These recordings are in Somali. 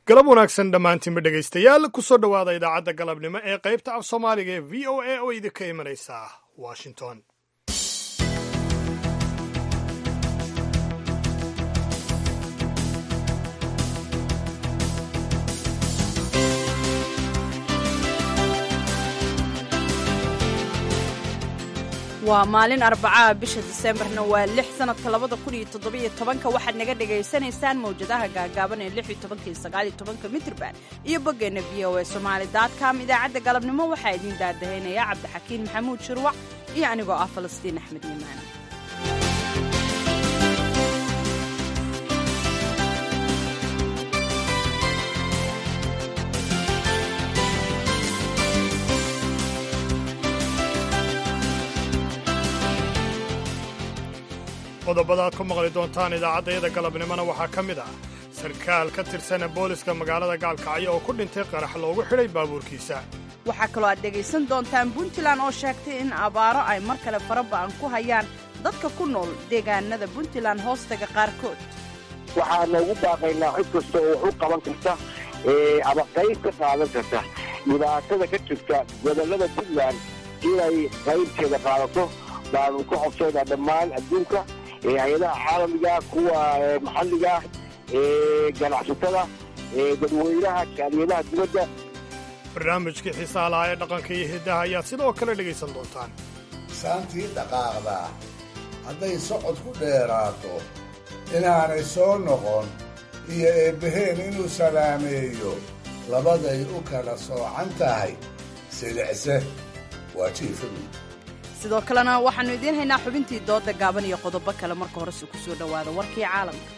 galab wanaagsan dhammaantiinba dhegaystayaal kusoo dhowaada idaacadda galabnimo ee qaybta af soomaaliga ee v o a oo idinka imanaysa washington waa maalin arbacaa bisha diseembarna waa lix sanadka labada kun iyo toddobiyo tobanka waxaad naga dhagaysanaysaan mawjadaha gaagaaban ee lix iyo tobanka iyo sagaal iyo tobanka mitrban iyo boggeenna v o a somaali com idaacadda galabnimo waxaa idiin daadahaynaya cabdixakiin maxamuud shirwac iyo anigoo ah falastiin axmed yimaan qodobada aad ku maqli doontaan idaacaddayada galabnimona waxaa ka mid ah sarkaal ka tirsana booliska magaalada gaalkacyo oo ku dhintay qarax loogu xidhay baabuurkiisa waxaa kaloo aad dhegaysan doontaan puntland oo sheegtay in abaaro ay mar kale faraba'an ku hayaan dadka ku nool deegaanada puntland hoostaga qaarkood waxaa noogu baaqaynaa cid kasta oo wax u qaban karta ama qayb ka qaadan karta dhibaatada ka jirta gobollada puntland inay qaybteeda qaadato baanu ka codsaynaa dhammaan adduunka hay-adaha caalamiga kuwa maxalliga ganacsatada dadweynaha jaaliyadaha dibadda barnaamijkii xiisaha lahaa ee dhaqanka iyo hiddaha ayaad sidoo kale dhegaysan doontaan saantii dhaqaaqdaa hadday socod ku dheeraato inaanay soo noqon iyo eebbaheen inuu salaameeyo labaday u kala soocan tahay silicse waa jiifadu sidoo kalena waxaannu idiin haynaa xubintii doodda gaaban iyo qodobo kale marka horese ku soo dhowaada warkii caalamka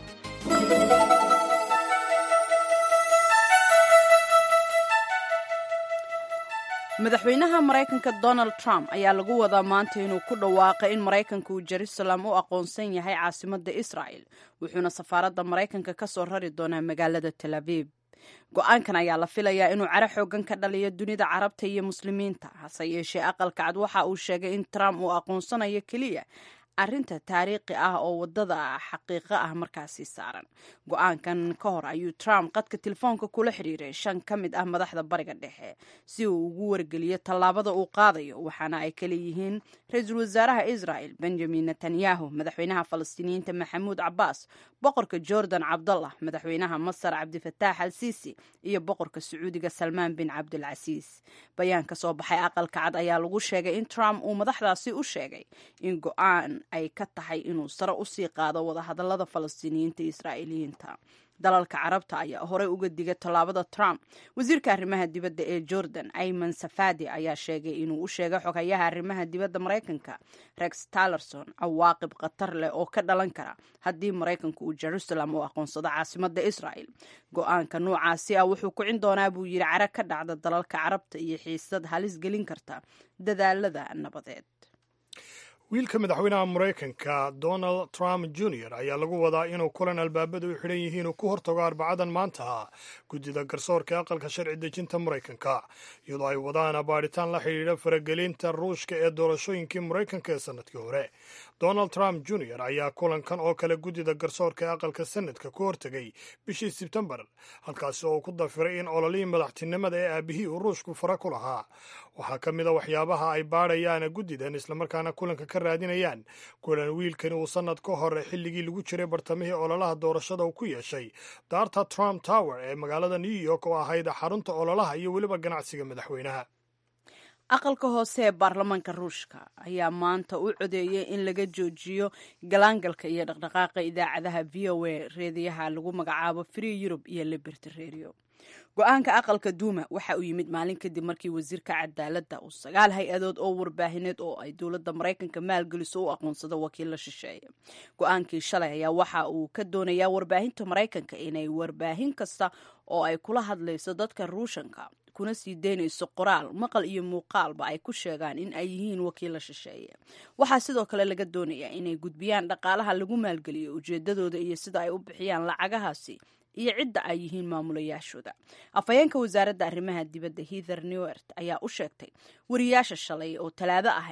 madaxweynaha maraykanka donald trump ayaa lagu wadaa maanta inuu ku dhawaaqay in maraykanka uu jerusalem u aqoonsan yahay caasimadda israa'el wuxuuna safaaradda maraykanka ka soo rari doonaa magaalada tel aviib go-aankan ayaa la filayaa inuu caro xoogan ka dhaliyo dunida carabta iyo muslimiinta hase yeeshee aqalka cad waxa uu sheegay in trump uu aqoonsanayo keliya arrinta taariikhi ah oo waddada xaqiiqo ah markaasi saaran go-aankan ka hor ayuu trump qadka telefoonka kula xidhiiray shan ka mid ah madaxda bariga dhexe si uu ugu wargeliyo tallaabada uu qaadayo waxaana ay kala yihiin ra-iisul wasaaraha israel benjamin netanyahu madaxweynaha falastiiniyiinta maxamuud cabaas boqorka jordan cabdallah madaxweynaha masar cabdifataax al siisi iyo boqorka sacuudiga salmaan bin cabdulcasiis bayaan ka soo baxay aqalka cad ayaa lagu sheegay in trump uu madaxdaasi u sheegay in go-aan ay ka tahay inuu sare usii qaado wadahadalada falastiiniyiinta iyo israa'iiliyiinta dalalka carabta ayaa horey uga digay tallaabada trump wasiirka arrimaha dibadda ee jordan ayman safadi ayaa sheegay inuu u sheegay xogayaha arrimaha dibadda maraykanka rex tallerson cawaaqib khatar leh oo ka dhalan kara haddii maraykanku uu jerusalem u aqoonsado caasimadda israel go-aanka noocaasi ah wuxuu kicin doonaa buu yidhi caro ka dhacda dalalka carabta iyo xiisad halis gelin karta dadaalada nabadeed wiilka madaxweynaha maraykanka donald trump junior ayaa lagu wadaa inuu kulan albaabada u xidhan yihiin uu ku hortago arbacadan maanta guddida garsoorka aqalka sharci dejinta maraykanka iyadoo ay wadaan baadhitaan la xidhiidha faragelinta ruushka ee doorashooyinkii maraykanka ee sannadkii hore donald trump junior ayaa kulankan oo kale guddida garsoorka ee aqalka sanadka ku hortegay bishii sebtembar halkaasi oo uu ku dafiray in ololihii madaxtinimada ee aabihii uu ruushku fara ku lahaa waxaa ka mid a waxyaabaha ay baadhayaan guddidan islamarkaana kulanka ka raadinayaan kulan wiilkani uu sannad ka hore xilligii lagu jiray bartamihii ololaha doorashada uu ku yeeshay daarta trump tower ee magaalada new york oo ahayd xarunta ololaha iyo weliba ganacsiga madaxweynaha aqalka hoose ee baarlamaanka ruushka ayaa maanta u codeeyay in laga joojiyo galaangalka iyo dhaqdhaqaaqa idaacadaha v o a reediyaha lagu magacaabo free europe iyo liberty radio go-aanka aqalka duuma waxa uu yimid maalin kadib markii wasiirka cadaaladda uu sagaal hay-adood oo warbaahineed oo ay dowladda maraykanka maalgeliso u aqoonsado wakiilla shisheeye go-aankii shalay ayaa waxa uu ka doonayaa warbaahinta maraykanka inay warbaahin kasta oo ay kula hadlayso dadka ruushanka kuna sii daynayso qoraal maqal iyo muuqaalba ay ku sheegaan in ay yihiin wakiilla shisheeye waxaa sidoo kale laga doonayaa inay gudbiyaan dhaqaalaha lagu maalgeliyo ujeedadooda iyo sida ay u bixiyaan lacagahaasi iyo cidda ay yihiin maamulayaashooda afhayeenka wasaaradda arrimaha dibadda heather newert ayaa u sheegtay wariyaasha shalay oo talaado ahayd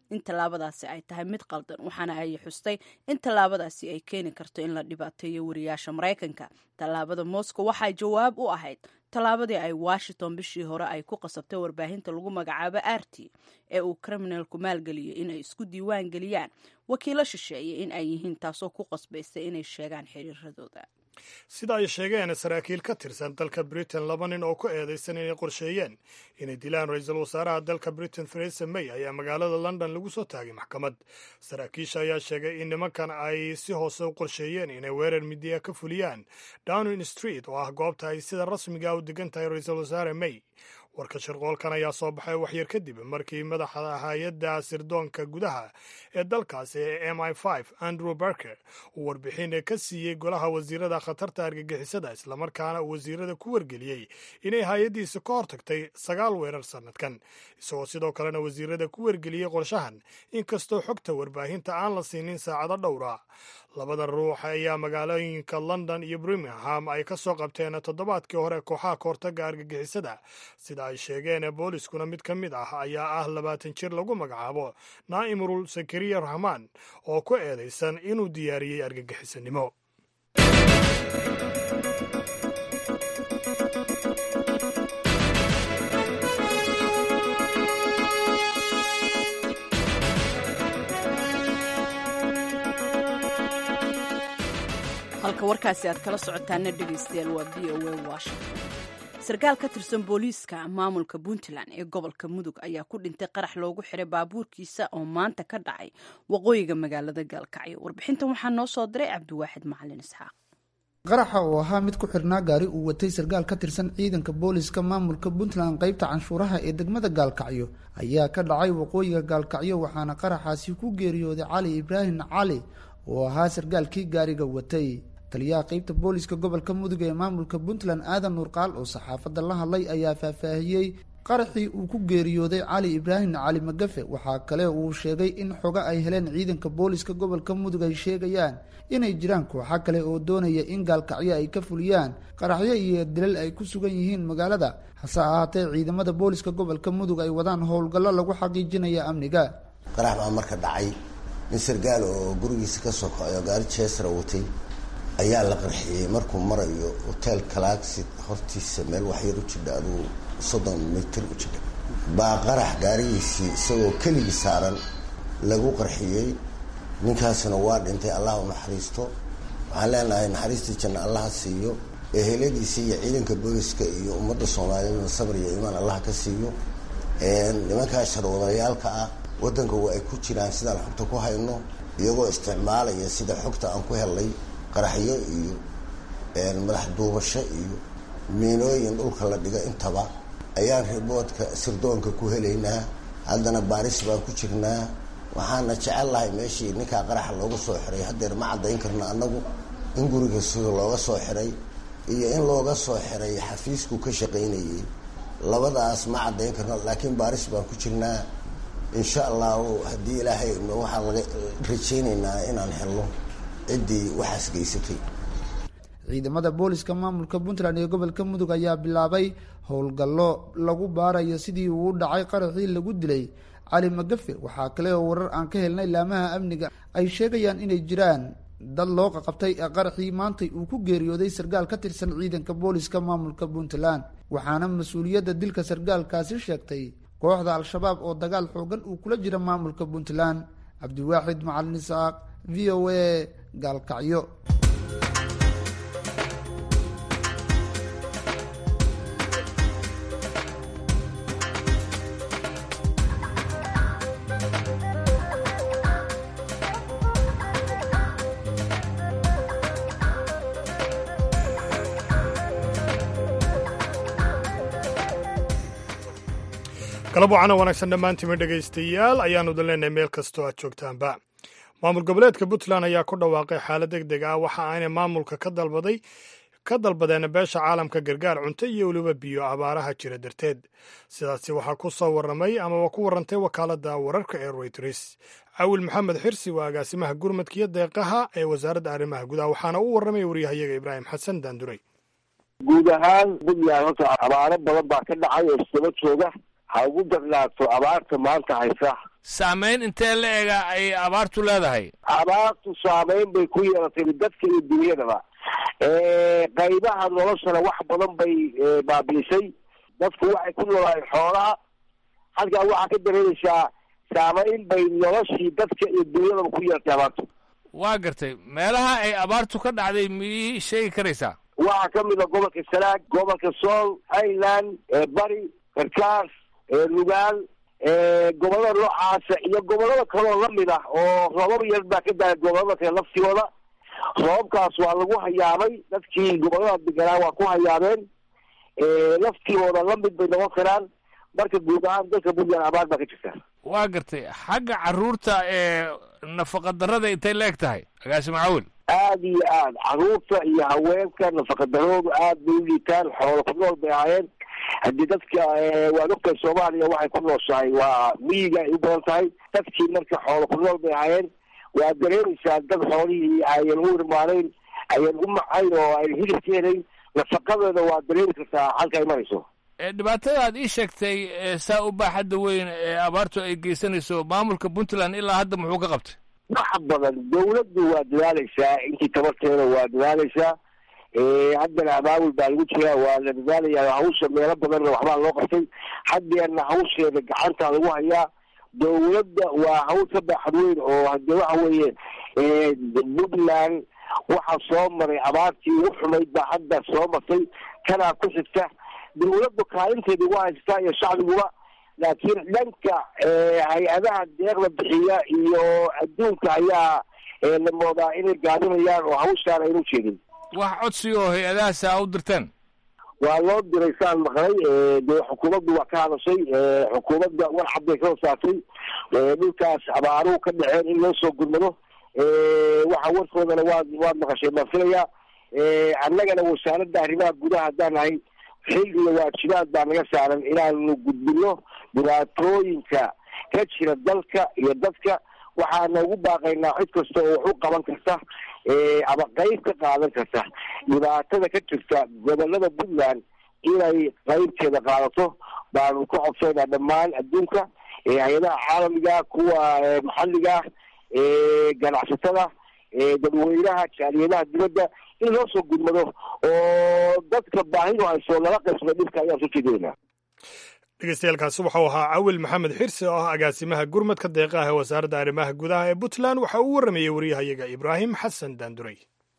in tallaabadaasi ay tahay mid qaldan waxaana ay xustay in tallaabadaasi ay keeni karto in la dhibaateeyo wariyaasha maraykanka tallaabada moscow waxay jawaab u ahayd tallaabadii ay washington bishii hore ay ku qasabtay warbaahinta lagu magacaabo arti ee uu kriminalku maalgeliyey inay isku diiwaan geliyaan wakiilo shisheeye in ay yihiin taasoo ku qasbaysay inay sheegaan xiriiradooda sida ay sheegeen saraakiil ka tirsan dalka britain laba nin oo ku eedaysan inay qorsheeyeen inay dilaan ra-iisul wasaaraha dalka britain theresa may ayaa magaalada london lagu soo taagay maxkamad saraakiisha ayaa sheegay in nimankan ay si hoose u qorsheeyeen inay weerar midiya ka fuliyaan downing street oo ah goobta ay sida rasmiga u degan tahay ra-iisul wasaare may warka shirqoolkan ayaa soo baxay waxyar kadib markii madaxa hay-adda sirdoonka gudaha ee dalkaasi ee m i andrew barker uu warbixin ka siiyey golaha wasiirada khatarta argagixisada islamarkaana uu wasiirada ku wargeliyey inay hay-addiisa ka hortagtay sagaal weerar sannadkan isagoo sidoo kalena wasiirada ku wargeliyey qorshahan inkastoo xogta warbaahinta aan la siinin saacado dhowra labada ruux ayaa magaalooyinka london iyo birmingham ay ka soo qabteen toddobaadkii hore kooxaha kahortaga argagixisada sida ay sheegeen booliskuna mid ka mid ah ayaa ah labaatan jir lagu magacaabo naa'imrul sakariya rahmaan oo ku eedaysan inuu diyaariyey argagixisanimo halka warkaasi aad kala socotaana dhegaystayaal waa v o a washington sarkaal ka tirsan booliiska maamulka puntland ee gobolka mudug ayaa ku dhintay qarax loogu xiray baabuurkiisa oo maanta ka dhacay waqooyiga magaalada gaalkacyo warbixintan waxaa noo soo diray cabdiwaaxid macalin isxaaq qaraxa oo ahaa mid ku xirnaa gaari uu watay sarkaal ka tirsan ciidanka booliska maamulka puntland qaybta canshuuraha ee degmada gaalkacyo ayaa ka dhacay waqooyiga gaalkacyo waxaana qaraxaasi ku geeriyooday cali ibraahim cali oo ahaa sarkaalkii gaariga watay taliyaha qeybta booliska gobolka mudug ee maamulka puntland aadan nuurqaal oo saxaafadda la hadlay ayaa faahfaahiyey qaraxii uu ku geeriyooday cali ibraahim cali magafe waxaa kale uu sheegay in xogo ay heleen ciidanka booliska gobolka mudug ay sheegayaan inay jiraan kooxo kale oo doonaya in gaalkacyo ay ka fuliyaan qaraxyo iyo dilal ay ku sugan yihiin magaalada hase ahaatee ciidamada booliska gobolka mudug ay wadaan howlgallo lagu xaqiijinaya amniga qarax baa marka dhacay nin sargaal oo gurigiisa ka soo kacay oo gaari jeesra watay ayaa la qarxiyey markuu marayo hotel kalaagsi hortiisa meel waxyar u jidha aduu soddon mitir u jidha baa qarax gaarigiisii isagoo keligii saaran lagu qarxiyey ninkaasna waa dhintay allah u naxariisto waxaan leenahay naxariistii janna allaha siiyo eheladiisa iyo ciidanka booliska iyo ummadda soomaaliyeedna sabr iyo iimaan allah ka siiyo nimankaa sharwadayaalka ah waddanka waa ay ku jiraan sidaan xogta ku hayno iyagoo isticmaalaya sida xogta aan ku helnay qaraxyo iyo madax duubasho iyo miinooyin dhulka la dhiga intaba ayaan riboodka sirdoonka ku helaynaa haddana baaris baan ku jirnaa waxaana jecel lahay meeshii ninkaa qaraxa looga soo xiray haddeer ma caddayn karno annagu in guriga sida looga soo xiray iyo in looga soo xiray xafiisku ka shaqaynayay labadaas ma caddayn karno laakiin baaris baan ku jirnaa insha allahu haddii ilaahay waxaan laga rajaynaynaa inaan helno ciddii waxaas geysatay ciidamada booliska maamulka puntland ee gobolka mudug ayaa bilaabay howlgallo lagu baarayo sidii uu u dhacay qaraxii lagu dilay cali magafe waxaa kale oo warar aan ka helnay laamaha amniga ay sheegayaan inay jiraan dad loo qaqabtay ee qaraxii maantay uu ku geeriyooday sarkaal ka tirsan ciidanka booliska maamulka puntland waxaana mas-uuliyadda dilka sarkaalkaasi sheegtay kooxda al-shabaab oo dagaal xoogan uu kula jira maamulka puntland cabdiwaaxid macalin isaaq v o a gaalkacyo galab wacana wanaagsan dhammaantiima dhegaystayaal ayaanu idin leenahay meel kastoo aad joogtaanba maamul goboleedka puntland ayaa ku dhawaaqay xaalad deg deg ah waxa aanay maamulka ka dalbaday ka dalbadeen beesha caalamka gargaar cunto iyo weliba biyo abaaraha jira darteed sidaasi waxaa ku soo warramay amaba ku warrantay wakaaladda wararka ee royters cawil maxamed xirsi waa agaasimaha gurmadka iyo deeqaha ee wasaaradda arrimaha gudaha waxaana u warramay waryahayaga ibraahim xasan daanduray guud ahaan puntland horta abaaro badan baa ka dhacay oo isdaba jooga ha ugu darnaato abaarta maanta haysa saamayn intee la ega ay abaartu leedahay abaartu saamayn bay ku yeelatay dadka iyo dunyadaba qaybaha noloshana wax badan bay baabiisay dadku waxay ku noolaayeen xoolaha halkaa waxaa ka dareemaysaa saamayn bay noloshii dadka iyo dunyadaba ku yeelatay abaartu waa gartay meelaha ay abaartu ka dhacday miyii sheegi karaysaa waxaa ka mid a gobolka sanaag gobolka sool highland bari karkaas lugaal gobollada noocaasa iyo gobollada kaloo lamid ah oo roobab yar baa ka daaya gobollada kale laftigooda roobabkaas waa lagu hayaamay dadkii gobollada deganaa waa ku hayaameen laftigooda lamid bay noqon karaan marka guud ahaan dalka puntland abaar baa ka jirta waa gartay xagga carruurta ee nafaqa darrada intay la eg tahay agaasi macawil aada iyo aad carruurta iyo haweenka nafaqadaroodu aad bay u liitaan xoolo ku nool bay ahaayeen haddii dadka waad ogtahay soomaaliya waxay ku nooshahay waa miyiga ay u badan tahay dadkii marka xoolo ku nool bay ahaayeen waa dareemaysaa dad xoolihii ayan u irmaanayn ayan u macayn oo ayn hilib ka helayn nafaqadeeda waa dareemi kartaa halka ay marayso dhibaatada aad ii sheegtay saa u baaxadda weyn ee abaartu ay geysanayso maamulka puntland ilaa hadda muxuu ka qabtay wax badan dawladdu waa dadaaleysaa intii tabarteeda waa dadaaleysaa haddana abaabul baa lagu jiraa waa la dadaalayaa hawsha meelo badanna waxbaa loo qabtay haddeerna hawsheeda gacanta lagu hayaa dawladda waa hawl ka baaxad weyn oo hadee waxa weeye puntland waxaa soo maray abaartii ugu xumayd baa hadda soo martay kanaa ku xigta dawladdu kaalinteeda ugu haysataa iyo shacbiguba laakiin dhanka hay-adaha deeqda bixiya iyo adduunka ayaa la moodaa inay gaabinayaan oo hawshaan aynu jeedin wax codsi oo hay-adahaasi a u dirteen waa loo diray saan maqlay dee xukuumaddu waa ka hadashay xukuumadda war cad bay kasoo saartay dhulkaas abaaruhu ka dhaceen in loo soo gurmado waxa warkoodana waad waad maqashay baan filayaa annagana wasaaradda arrimaha gudaha haddaan nahay xil iyo waajibaad baa naga saaran inaanu gudbino dhibaatooyinka ka jira dalka iyo dadka waxaana ugu baaqaynaa cid kasta oo wax u qaban karta ama qeyb ka qaadan karta dhibaatada ka jirta gobolada puntland inay qeybteeda qaadato baanu ka codsaynaa dhammaan adduunka hay-adaha caalamiga kuwa maxalliga ganacsatada dadweynaha jaaliyadaha dibadda in loo soo gudmado oo dadka baahidu hayso lala qaybsado dhibka ayaan soo jeedinaynaa dhegeystayaaalkaasi waxau ahaa cawil maxamed xirsi oo ah agaasimaha gurmadka deeqaha ee wasaaradda arrimaha gudaha ee puntland waxa uu warramayey waryahayaga ibraahim xasan daanduray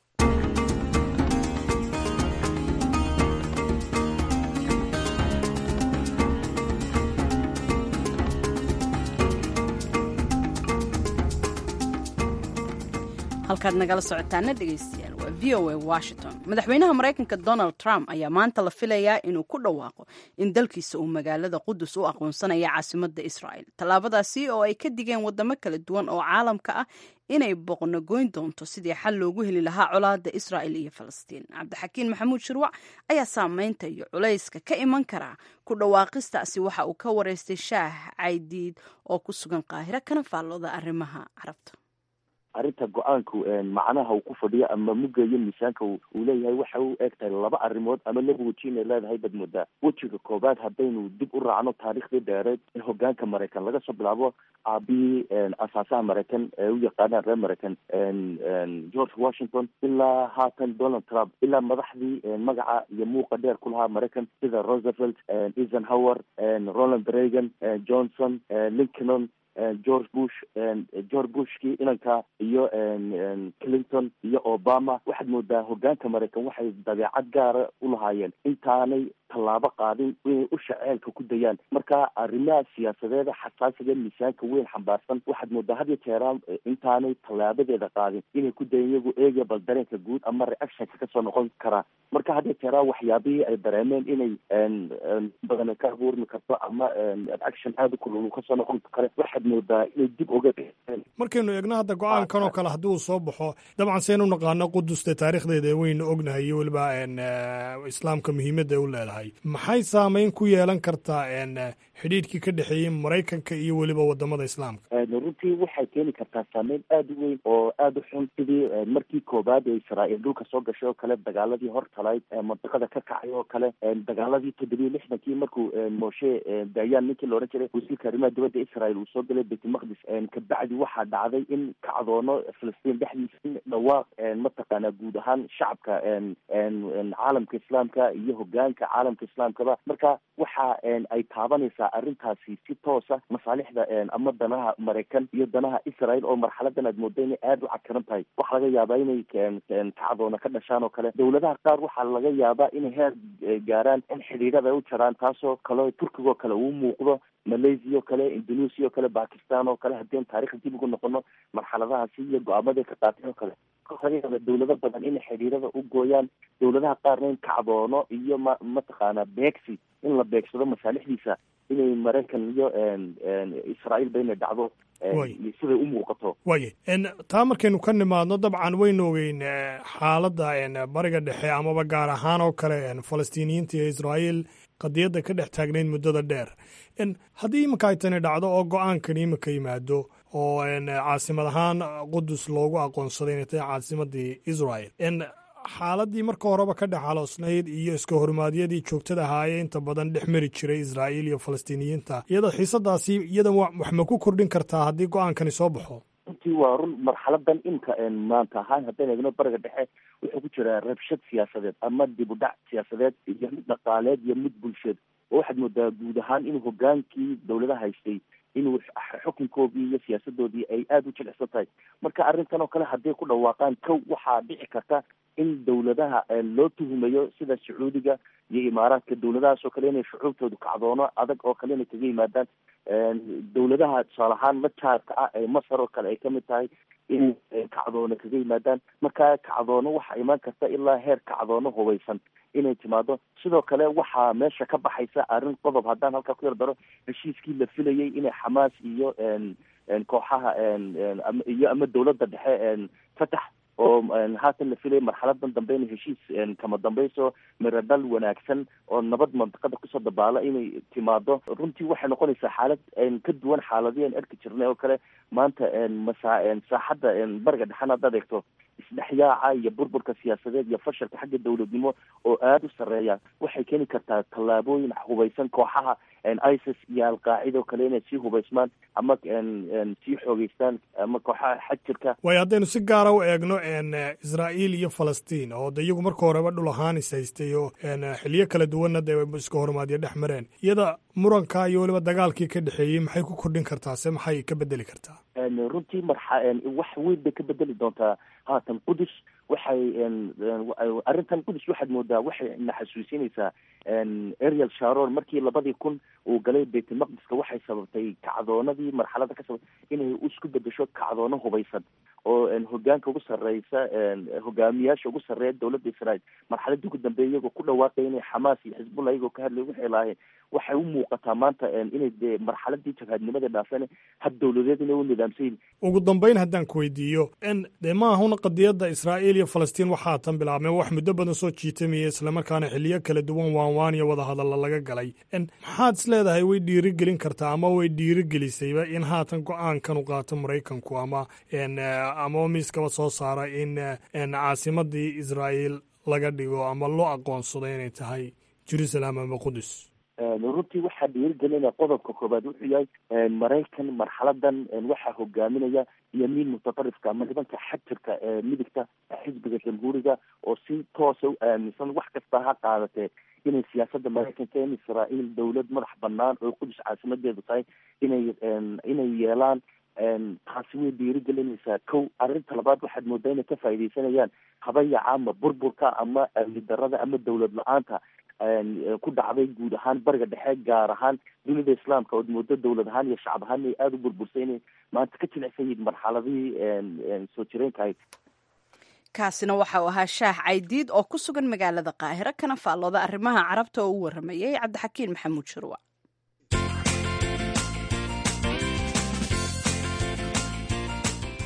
halkaad nagala socotaana dhegeystayaal waa v o a washington madaxweynaha maraykanka donald trump ayaa maanta la filayaa inuu ku dhawaaqo in dalkiisa uu magaalada qudus u aqoonsanaya caasimadda israa'el tallaabadaasi oo ay ka digeen wadamo kala duwan oo caalamka ah inay boqnogoyn doonto sidii xal loogu heli lahaa colaadda israa'el iyo falastiin cabdixakiin maxamuud shirwac ayaa saameynta iyo culayska ka iman karaa ku dhawaaqistaasi waxa uu ka wareystay shaah caydiid oo ku sugan qaahiro kana faallooda arrimaha carabta arrinta go-aanku macnaha uu ku fadhiyo ama mugayo miisaanka uu leeyahay waxa u eg tahay laba arrimood ama laba weji inay leedahay bad moodaa wejiga koobaad haddaynu dib u raacno taariikhdii dheereed in hogaanka maraykan laga soo bilaabo aabihii asaasaha maraykan ee u yaqaanaan reer maraykan george washington ilaa haatan donald trump ilaa madaxdii magaca iyo muuqa dheer ku lahaa maraykan sida roosevelt eisenhower ronald reagan johnson lincoln george bush george bushkii inanka iyo clinton iyo obama waxaad moodaa hogaanka maraykan waxay dabeecad gaara u lahaayeen intaanay tallaabo qaadin inay u shaceelka ku dayaan marka arrimaha siyaasadeeda xasaasiga miisaanka weyn xambaarsan waxaad moodaa had iyo jeeraan intaanay tallaabadeeda qaadin inay ku dayan iyagu eegaya bal dareenka guud ama reactionka kasoo noqon karaa marka had iyo jeeraan waxyaabihii ay dareemeen inay badan ka abuurmi karto ama reaction aada u kululu kasoo noqon kare waxaad moodaa inay dib oga markaynu eegno hadda go-aankan oo kale haddii uu soo baxo dabcan saynu naqaano quduste taariikhdeeda weynu ognahay iyo weliba islaamka muhiimadda u leedahay maxay saameyn ku yeelan kartaa xidhiidhkii ka dhexeeyey maraykanka iyo weliba wadamada islaamka runtii waxay keeni kartaa saameyn aada u weyn oo aada u xun sidii markii koobaad ee israa'iil dhulka soo gashay oo kale dagaaladii hortalayd mandiqada ka kacay oo kale dagaaladii toddobiyo lixdankii markuu moshe dayaan ninkii la odhan jiray wasiirka arrimaha dibadda israel uu soo galay baytulmaqdis kabacdi waxaa dhacday in kacdoono filistiin dhexdiisa in dhawaaq mataqaanaa guud ahaan shacabka caalamka islaamka iyo hogaanka caalamka islaamkaba marka waxa ay taabanaysaa arrintaasi si toosa masaalixda ama danaha maraykan iyo danaha israel oo marxaladan aad mooda inay aada u cakaran tahay waxaa laga yaabaa inay kacdoona ka dhashaan oo kale dowladaha qaar waxaa laga yaabaa inay heer gaaraan in xidhiidhada ay u jaraan taasoo kale turkiga oo kale uu muuqdo malaysia oo kale indonesia oo kale bakistan oo kale haddii taarikhda dib ugu noqono marxaladahaasi iyo go-aamaday ka qaateen oo kale laga yaaba dowlado badan inay xidhiidhada u gooyaan dowladaha qaarna in kacdoono iyo ma mataqaanaa beegsi in la beegsado masaalixdiisa inay maraykan iyo israael ba inay dhacdo siday u muuqato waye taa markaynu ka nimaadno dabcan waynu ogeyn xaaladda bariga dhexe amaba gaar ahaan oo kale falastiiniyiinta iyo israael qadiyadda ka dhex taagnayd muddada dheer haddii iminka ay tani dhacdo oo go-aankan iminka yimaado oo caasimad ahaan qudus loogu aqoonsaday inay tahay caasimadii israel xaaladii marka horeba ka dhex haloosnayd iyo iska hormaadyadii joogtada ahaayee inta badan dhex mari jiray israa'iil iyo falastiiniyiinta iyada xiisadaasi iyada wax ma ku kordhin kartaa haddii go-aankani soo baxo runtii waa run marxaladan imka maanta ahaan haddaan eegno bariga dhexe wuxuu ku jiraa rabshad siyaasadeed ama dib u dhac siyaasadeed iyo mid dhaqaaleed iyo mid bulsheed oo waxaad moodaa guud ahaan inuu hogaankii dowladaha haystay inuu xukunkoodii iyo siyaasadoodii ay aada u jilicsan tahay marka arrintan oo kale hadday ku dhawaaqaan kow waxaa dhici karta in dowladaha loo tuhumayo sida sacuudiga iyo imaaraadka dowladahaas oo kale inay shucuubtoodu kacdoono adag oo kale inay kaga yimaadaan dowladaha tusaale ahaan la jaarka ah ee masar oo kale ay kamid tahay inay kacdoono kaga yimaadaan marka kacdoono waxaa imaan karta ilaa heer kacdoono hubaysan inay timaado sidoo kale waxaa meesha ka baxaysa arrin qodob haddaan halkaa ku yar daro heshiiskii la filayay inay xamaas iyo kooxaha iyo ama dowladda dhexe fatax oo haatan la filaya marxaladan dambe inay heshiis kama dambayso miradhal wanaagsan oo nabad mantiqada kusoo dabaala inay timaado runtii waxay noqonaysaa xaalad ka duwan xaaladii aan arki jirnay oo kale maanta masa saaxadda bariga dhexan haddaad eegto isdhexyaaca iyo burburka siyaasadeed iyo fashalka xagga dowladnimo oo aada u sarreeya waxay keeni kartaa tallaabooyin hubaysan kooxaha isis iyo alqaacida oo kale inay sii hubaysmaan ama sii xoogeystaan ama kooxaha xajirka waayo haddaynu si gaara u eegno israa'iil iyo falastiin oo de iyagu marka horeba dhul ahaan is haystay oo xiliyo kala duwanna dee iska hormaadyo dhex mareen iyada muranka iyo weliba dagaalkii ka dhexeeyey maxay ku kordhin kartaa se maxay ka bedeli kartaa runtii marxa wax weyn bay ka bedeli doontaa haatan qudus waxay arrintan qudus waxaad moodaa waxay na xasuusinaysaa ariel sharon markii labadii kun uu galay baytulmaqdiska waxay sababtay kacdoonadii marxalada ka sababtay inay isku bedesho kacdoono hubaysan oo hogaanka ugu sarreysa hogaamiyaasha ugu sarreeya dowladda israel marxaladii ugu dambeeya iyagoo ku dhawaaqaya inay xamaas iyo xisbullah iyagoo ka hadlay waxay lahaayeen waxay u muuqataa maanta inay dee marxaladii jabhaadnimada dhaafeen hab dowladeed inay u nidaamsan yihin ugu dambeyn haddaan ku weydiiyo dee ma ahuna qadiyadda israa'iil iyo falastiin waxaa tan bilaabmeen wax muddo badan soo jiitamaya islamarkaana xiliyo kala duwan waanwaan iyo wadahadalla laga galay maxaad is leedahay way dhiirigelin kartaa ama way dhiirigelisayba in haatan go-aankan u qaato maraykanku ama ama miiskaba soo saara in caasimadii israa'iil laga dhigo ama loo aqoonsado inay tahay jerusalem ama qudus runtii waxaa dhiirigelinaya qodobka koobaad wuxuu yahay maraykan marxaladan waxaa hogaaminaya yamiin mutatarifka ama nibanka xajirka ee midigta xisbiga jamhuuriga oo si toosa u aaminsan wax kasta ha qaadatee inay siyaasadda maraykanka in israa'iil dowlad madax banaan oo qudus caasimadeedu tahay inay inay yeelaan taasi way dhiirigelinaysaa kow arrinta labaad waxaad moodaa inay ka faaidaysanayaan habayaca ama burburka ama amni darada ama dowlad la-aanta ku dhacday guud ahaan bariga dhexe gaar ahaan dunida islaamka ood moodo dowlad ahaan iyo shacab ahaan inay aada u burbursay inay maanta ka jilicsan yihiin marxaladihii soo jireenka ahayd kaasina waxa uu ahaa shaah caydiid oo ku sugan magaalada qaahiro kana faallooda arrimaha carabta oo u waramayay cabdixakiin maxamuud shirwa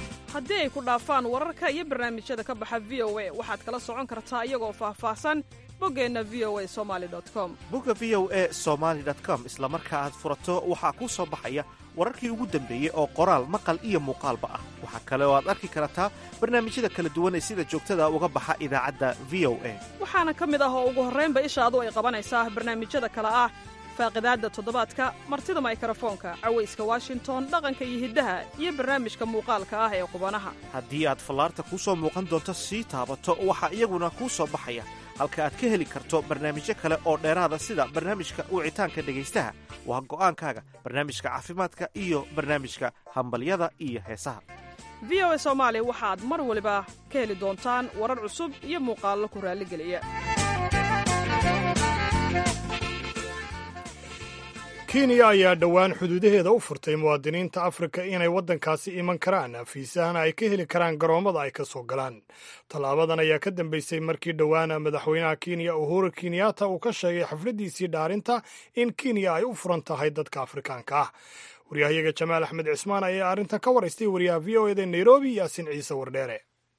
haddii ay ku dhaafaan wararka iyo barnaamijyada ka baxa v o a waxaad kala socon kartaa iyagoo faahfaahsan boggeenna v o a somali com bogga v o e somaali com isla marka aad furato waxaa kuu soo baxaya wararkii ugu dambeeyey oo qoraal maqal iyo muuqaalba ah waxaa kale oo aad arki kartaa barnaamijyada kala duwan ee sida joogtada uga baxa idaacadda v o a waxaana ka mid ah oo ugu horraynba ishaadu ay qabanaysaa barnaamijyada kale ah faaqidaadda toddobaadka martida maykarafoonka cawayska washington dhaqanka iyo hiddaha iyo barnaamijka muuqaalka ah ee qubanaha haddii aad fallaarta kuu soo muuqan doonto sii taabato waxaa iyaguna kuu soo baxaya halka aad ka heli karto barnaamijyo kale oo dheeraada sida barnaamijka wicitaanka dhegaystaha waa go'aankaaga barnaamijka caafimaadka iyo barnaamijka hambalyada iyo heesaha v o a soomaali waxaad mar waliba ka heli doontaan warar cusub iyo muuqaallo ku raalligeliya kenya ayaa dhowaan xuduudaheeda u furtay muwaadiniinta afrika inay waddankaasi iman karaan fiisahana ay ka heli karaan garoommada ay ka soo galaan tallaabadan ayaa ka dambeysay markii dhowaan madaxweynaha kenya uhuru kenyatta uu ka sheegay xafladdiisii dhaarinta in kenya ay u furan tahay dadka afrikaanka ah waryahayaga jamaal axmed cismaan ayaa arrintan ka waraystay wariyaha v o eda nairobi yaasin ciise wardheere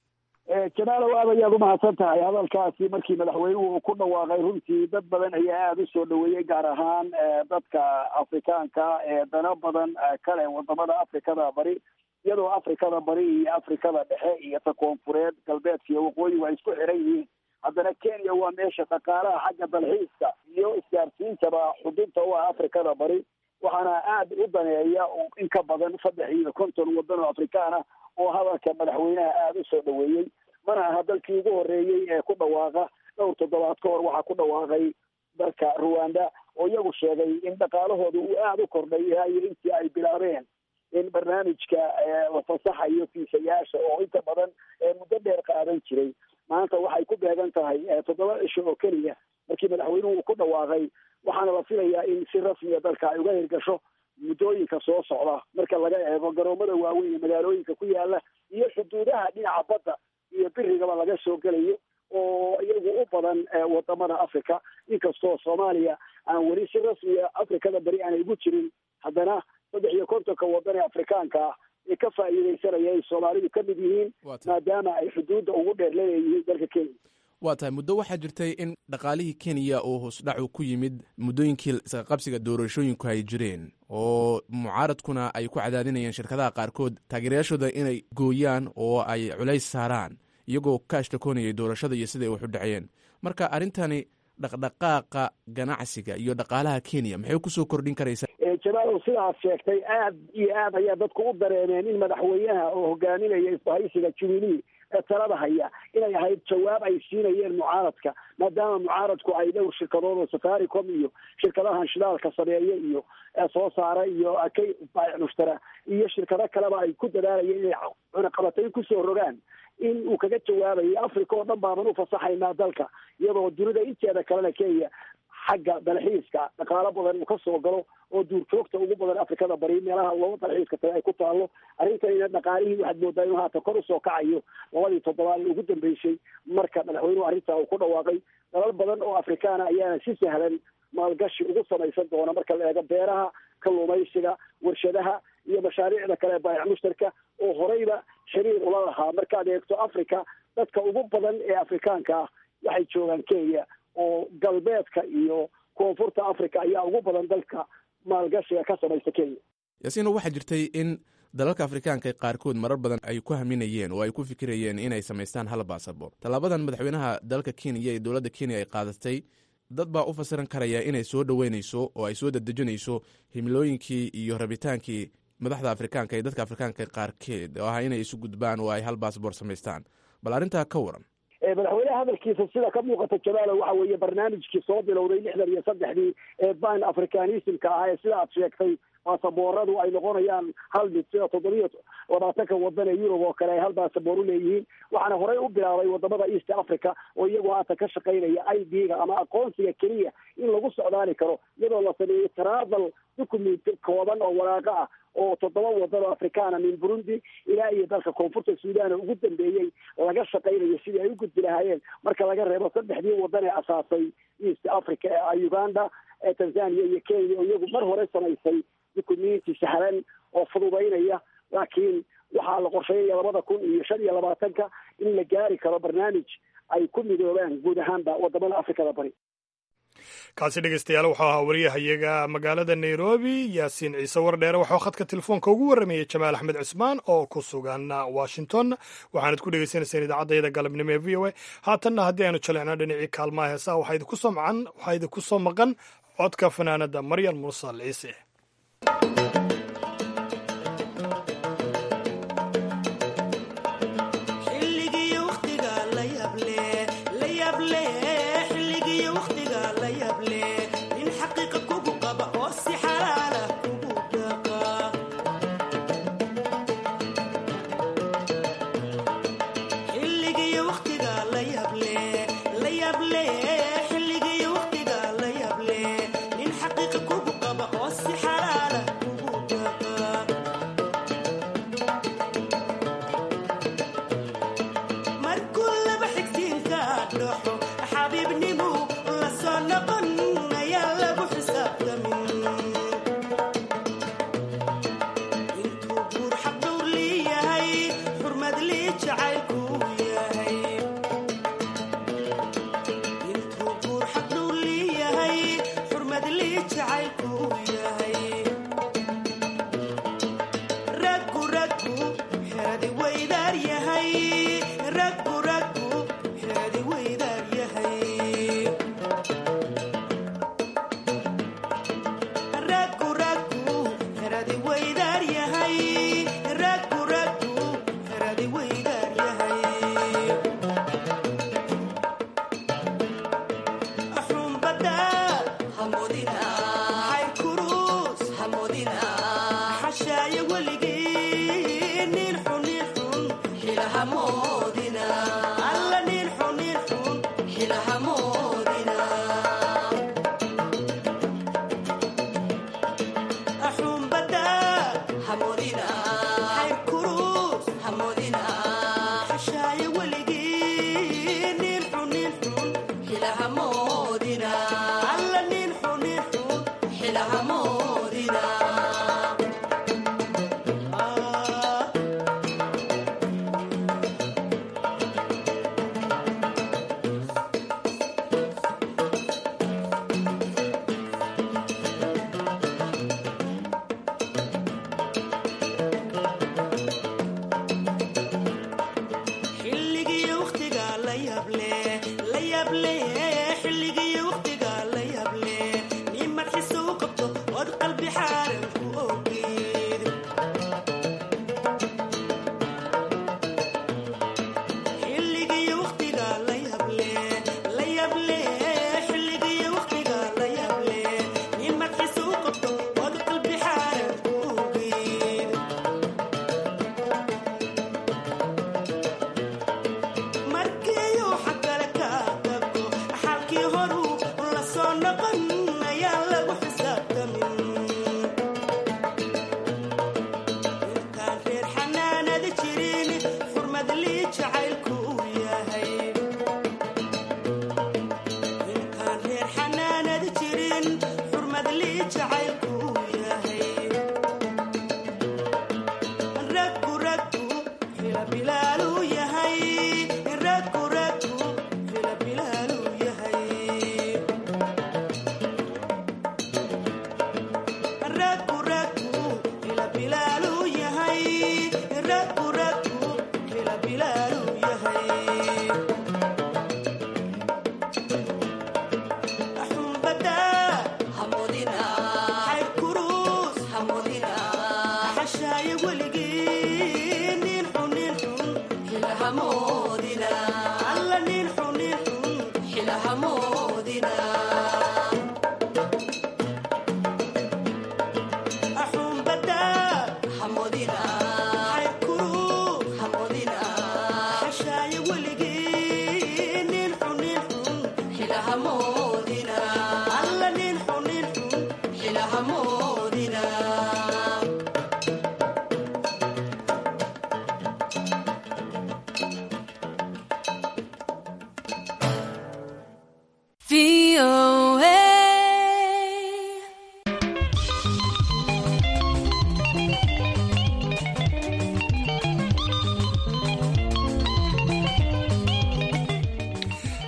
jamaalow aad ayaad umahadsan tahay hadalkaasi markii madaxweynuhu uu ku dhawaaqay runtii dad badan ayaa aada u soo dhaweeyey gaar ahaan dadka afrikaanka ee dano badan kale wadamada afrikada bari iyadoo afrikada bari iyo afrikada dhexe iyo ta koonfureed galbeedka iyo waqooyi waa isku xiran yihiin haddana kenya waa meesha dhaqaalaha xagga dalxiiska iyo isgaarsiintaba xudunta u ah afrikada bari waxaana aada u daneeya in ka badan saddex iyo konton waddan oo afrikaan ah oo hadalka madaxweynaha aada u soo dhaweeyey mana aha dalkii ugu horreeyey ee ku dhawaaqa dhowr toddobaad ka hor waxaa ku dhawaaqay dalka ruwanda oo iyagu sheegay in dhaqaalahooda uu aada u kordhay ilaayo intii ay bilaabeen in barnaamijka la fasaxayo fiisayaasha oo inta badan muddo dheer qaadan jiray maanta waxay ku beegan tahay toddoba cisho oo keliya markii madaxweynuhu uu ku dhawaaqay waxaana la filayaa in si rasmiya dalka ay uga hirgasho muddooyinka soo socda marka laga eego garoomada waaweyn ee magaalooyinka ku yaala iyo xuduudaha dhinaca badda iyo birigaba laga soo gelayo oo iyagu u badan wadamada africa inkastoo soomaaliya aan weli si rasmiya afrikada beri aanay ugu jirin haddana saddex iyo kontonka wadan ee afrikaanka ah ee ka faa'iidaysanaya ay soomaalidu ka mid yihiin maadaama ay xuduudda ugu dheer leeyihiin dalka kenya waa tahay muddo waxaa jirtay in dhaqaalihii kenya uu hoosdhacu ku yimid muddooyinkii isqaqabsiga doorashooyinku ay jireen oo mucaaradkuna ay ku cadaadinayeen shirkadaha qaarkood taageerayaashooda inay gooyaan oo ay culays saaraan iyagoo ka ashtakoonayay doorashada iyo siday wax u dhaceen marka arrintani dhaqdhaqaaqa ganacsiga iyo dhaqaalaha kenya maxay kusoo kordhin karaysaa jamaalow sidaad sheegtay aad iyo aad ayaa dadku u dareemeen in madaxweynaha oo hogaaminaya isbahaysiga jubilee ee talada haya inay ahayd jawaab ay siinayeen mucaaradka maadaama mucaaradku ay dhowr shirkadood oo safaricom iyo shirkadahan shidaalka sameeya iyo soo saara iyo kay mushtara iyo shirkado kaleba ay ku dadaalayeen inay cunaqabatayn kusoo rogaan in uu kaga jawaabayo africa oo dhan baaban ufasaxaynaa dalka iyadoo dunida inteeda kalena kenya xagga dalxiiska dhaqaalo badan uu ka soo galo oo duurjoogta ugu badan afrikada bari meelaha looga dalxiiska taga ay ku taalo arrintanina dhaqaalihii waxaad moodaa inuu haatan kor usoo kacayo labadii toddobaad ee ugu dambeysay marka madaxweynuhu arrintaa uu ku dhawaaqay dalal badan oo afrikaana ayaana si sahlan maalgashi ugu samaysan doona marka la eego beeraha kalluumaysiga warshadaha iyo mashaariicda kale baayac mushtarka oo horeyba xiriir ula lahaa markaad eegto africa dadka ugu badan ee afrikaanka ah waxay joogaan kenya oo galbeedka iyo koonfurta africa ayaa ugu badan dalka maalgashiga ka samaysta kenya yaasiino waxaa jirtay in dalalka afrikaanka qaarkood marar badan ay ku haminayeen oo ay ku fikirayeen inay samaystaan hal baasabor tallaabadan madaxweynaha dalka kenya ee dowladda kenya ay qaadatay dad baa u fasiran karaya inay soo dhoweynayso oo ay soo dadejinayso himilooyinkii iyo rabitaankii madaxda afrikaanka ee dadka afrikaanka qaarkeed oo ah inay isu gudbaan oo ay hal baasabor samaystaan bal arrintaa ka waran madaxweynaha hadalkiisa sida ka muuqata jamaalo waxa weeye barnaamijkii soo bilowday lixdan iyo saddexdii ee ban africanismka ah ee sida aad sheegtay baasabooradu ay noqonayaan hal mid sida toddobiyo labaatanka wadan ee yurub oo kale ay hal baasaboor u leeyihiin waxaana horey u bilaabay wadamada east africa oo iyagu haatan ka shaqaynaya i d ga ama aqoonsiga keliya in lagu socdaali karo iyadoo la sameeyey travel document kooban oo waraaqo ah oo toddoba wadan oo afrikaana min burundi ilaa iyo dalka koonfurta suudan ugu dambeeyey laga shaqaynayo sidii ay u gudbi lahaayeen marka laga reebo saddexdii wadan ee asaasay east africa ee uganda ee tanzania iyo kenya oo iyagu mar hore samaysay dukumenti sahlan oo fududaynaya laakiin waxaa la qorsheeyaya labada kun iyo shan iyo labaatanka in la gaari karo barnaamij ay ku midoobaan guud ahaanba wadamada afrikada bari kaasi dhegeystayaal wuxuu ahaa wariyahayaga magaalada nairobi yaasiin ciise wardheere waxuu khadka telefoonka ugu warramayey jamaal axmed cusmaan oo ku sugan washington waxaanad ku dhegeysanayseen idaacadayada galabnimo ee v o a haatanna haddii aynu jalecno dhinacii kaalmaha heesaha waxaa idinku soo macan waxaa idinku soo maqan codka fanaanada maryam mursal ciise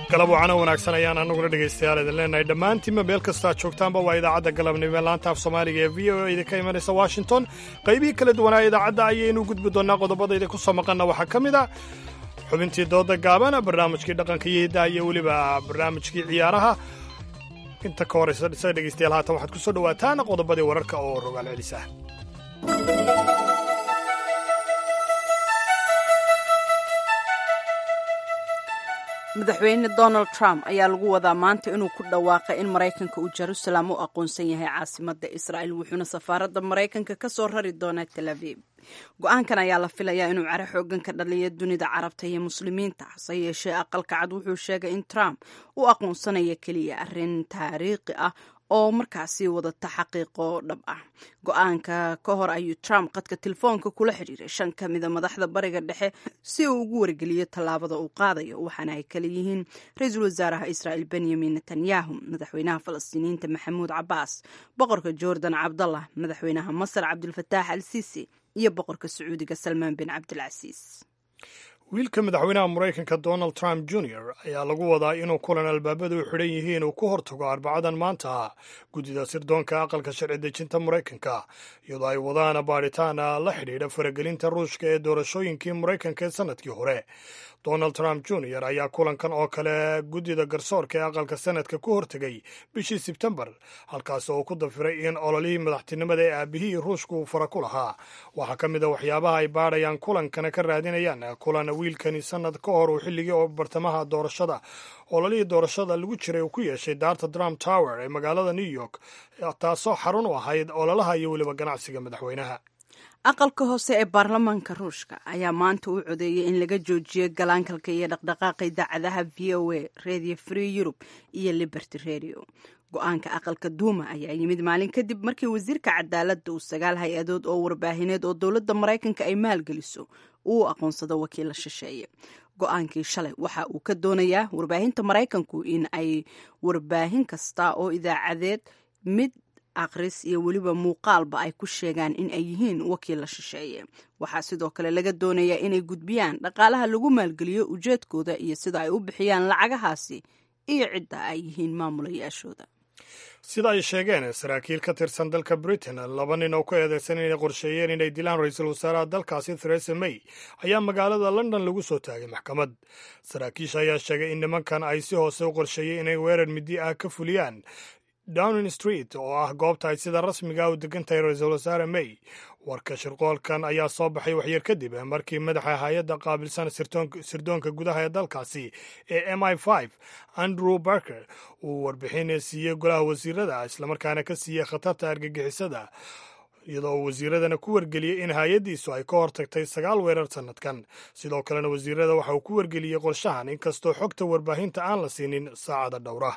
galab wacana wanaagsan ayaan anaguna dhegaystayaal idin leenahay dhammaantiinma meel kastaa joogtaanba waa idaacadda galabnimo laanta af soomaaliga ee v o a idinka imanaysa washington qaybihii kala duwanaa idaacadda ayaynu gudbi doonnaa qodobada idinku soo maqanna waxaa ka mid a xubintii dooda gaaban barnaamijkii dhaqanka iyo hiddaha iyo weliba barnaamijkii ciyaaraha inta ka horaysa isaga dhegaystayaal haatan waxaad ku soo dhowaataan qodobadii wararka oo rogaal celisa madaxweyne donald trump ayaa lagu wadaa maanta inuu ku dhawaaqay in maraykanka uu jerusalem u aqoonsan yahay caasimadda israa'el wuxuuna safaaradda maraykanka ka soo rari doonaa tel aviv go-aankan ayaa la filayaa inuu caro xoogan ka dhaliyo dunida carabta iyo muslimiinta hase yeeshee aqalka cad wuxuu sheegay in trump u aqoonsanaya keliya arrin taariikhi ah oo markaasi wadata xaqiiqo dhab ah go-aanka ka hor ayuu trump qadka telefoonka kula xidhiiray shan ka mida madaxda bariga dhexe si uu ugu wargeliyo tallaabada uu qaadayo waxaana ay kala yihiin ra-iisul wasaaraha israa'el benyamin netanyahu madaxweynaha falastiiniyiinta maxamuud cabaas boqorka jordan cabdallah madaxweynaha masar cabdulfataax al sisi iyo boqorka sacuudiga salmaan bin cabdilcasiis wiilka madaxweynaha maraykanka donald trump junior ayaa lagu wadaa inuu kulan albaabadu u xidhan yihiin uu ku hortago arbacadan maanta guddida sirdoonka aqalka sharci dejinta maraykanka iyadoo ay wadaan baadhitaan la xidhiidha faragelinta ruushka ee doorashooyinkii maraykanka ee sanadkii hore donald trump junior ayaa kulankan oo kale guddida garsoorka ee aqalka sanadka ku hortegay bishii sebtembar halkaas oo ku dafiray in ololihii madaxtinimada ee aabihii ruushka uu fara ku lahaa waxaa ka mid a waxyaabaha ay baadhayaan kulankana ka raadinayaan kulan wiilkani sanad ka hor uu xilligii oo bartamaha doorashada ololihii doorashada lagu jiray uu ku yeeshay daarta trump tower ee magaalada new york taasoo xarun u ahayd ololaha iyo weliba ganacsiga madaxweynaha aqalka hoose ee baarlamaanka ruushka ayaa maanta u codeeyay in laga joojiyo galaankalka iyo dhaqdhaqaaqa idaacadaha v o a radio free europe iyo liberty radio go-aanka aqalka duuma ayaa yimid maalin kadib markii wasiirka cadaaladda uu sagaal hay-adood oo warbaahineed oo dowladda maraykanka ay maalgeliso uu aqoonsado wakiilla shisheeye go-aankii shalay waxa uu ka doonayaa warbaahinta maraykanku in ay warbaahin kasta oo idaacadeed mid aqris iyo weliba muuqaalba ay ku sheegaan in ay yihiin wakiilla shisheeye waxaa sidoo kale laga doonayaa inay gudbiyaan dhaqaalaha lagu maalgeliyo ujeedkooda iyo sida ay u bixiyaan lacagahaasi iyo cidda ay yihiin maamulayaashooda sida ay sheegeen saraakiil ka tirsan dalka britain laba nin oo ku eedeysan inay qorsheeyeen inay dilaan ra-iisul wasaaraha dalkaasi theresa may ayaa magaalada london lagu soo taagay maxkamad saraakiisha ayaa sheegay in nimankan ay si hoose u qorsheeyey inay weerar midi ah ka fuliyaan downing street oo ah goobta ay sida rasmiga u degan tahay ra-iisul wasaare may warka shirqoolkan ayaa soo baxay waxyar kadib markii madaxa hay-adda qaabilsan sirdoonka gudaha ee dalkaasi ee m i f andrew barker uu warbixin siiyey golaha wasiirada islamarkaana ka siiyey khatarta argagixisada iyadoo uu wasiiradana ku wargeliyey in hay-addiisu ay ka hortagtay sagaal weerar sannadkan sidoo kalena wasiirada waxa uu ku wargeliyey qorshahan inkastoo xogta warbaahinta aan la siinin saacada dhowra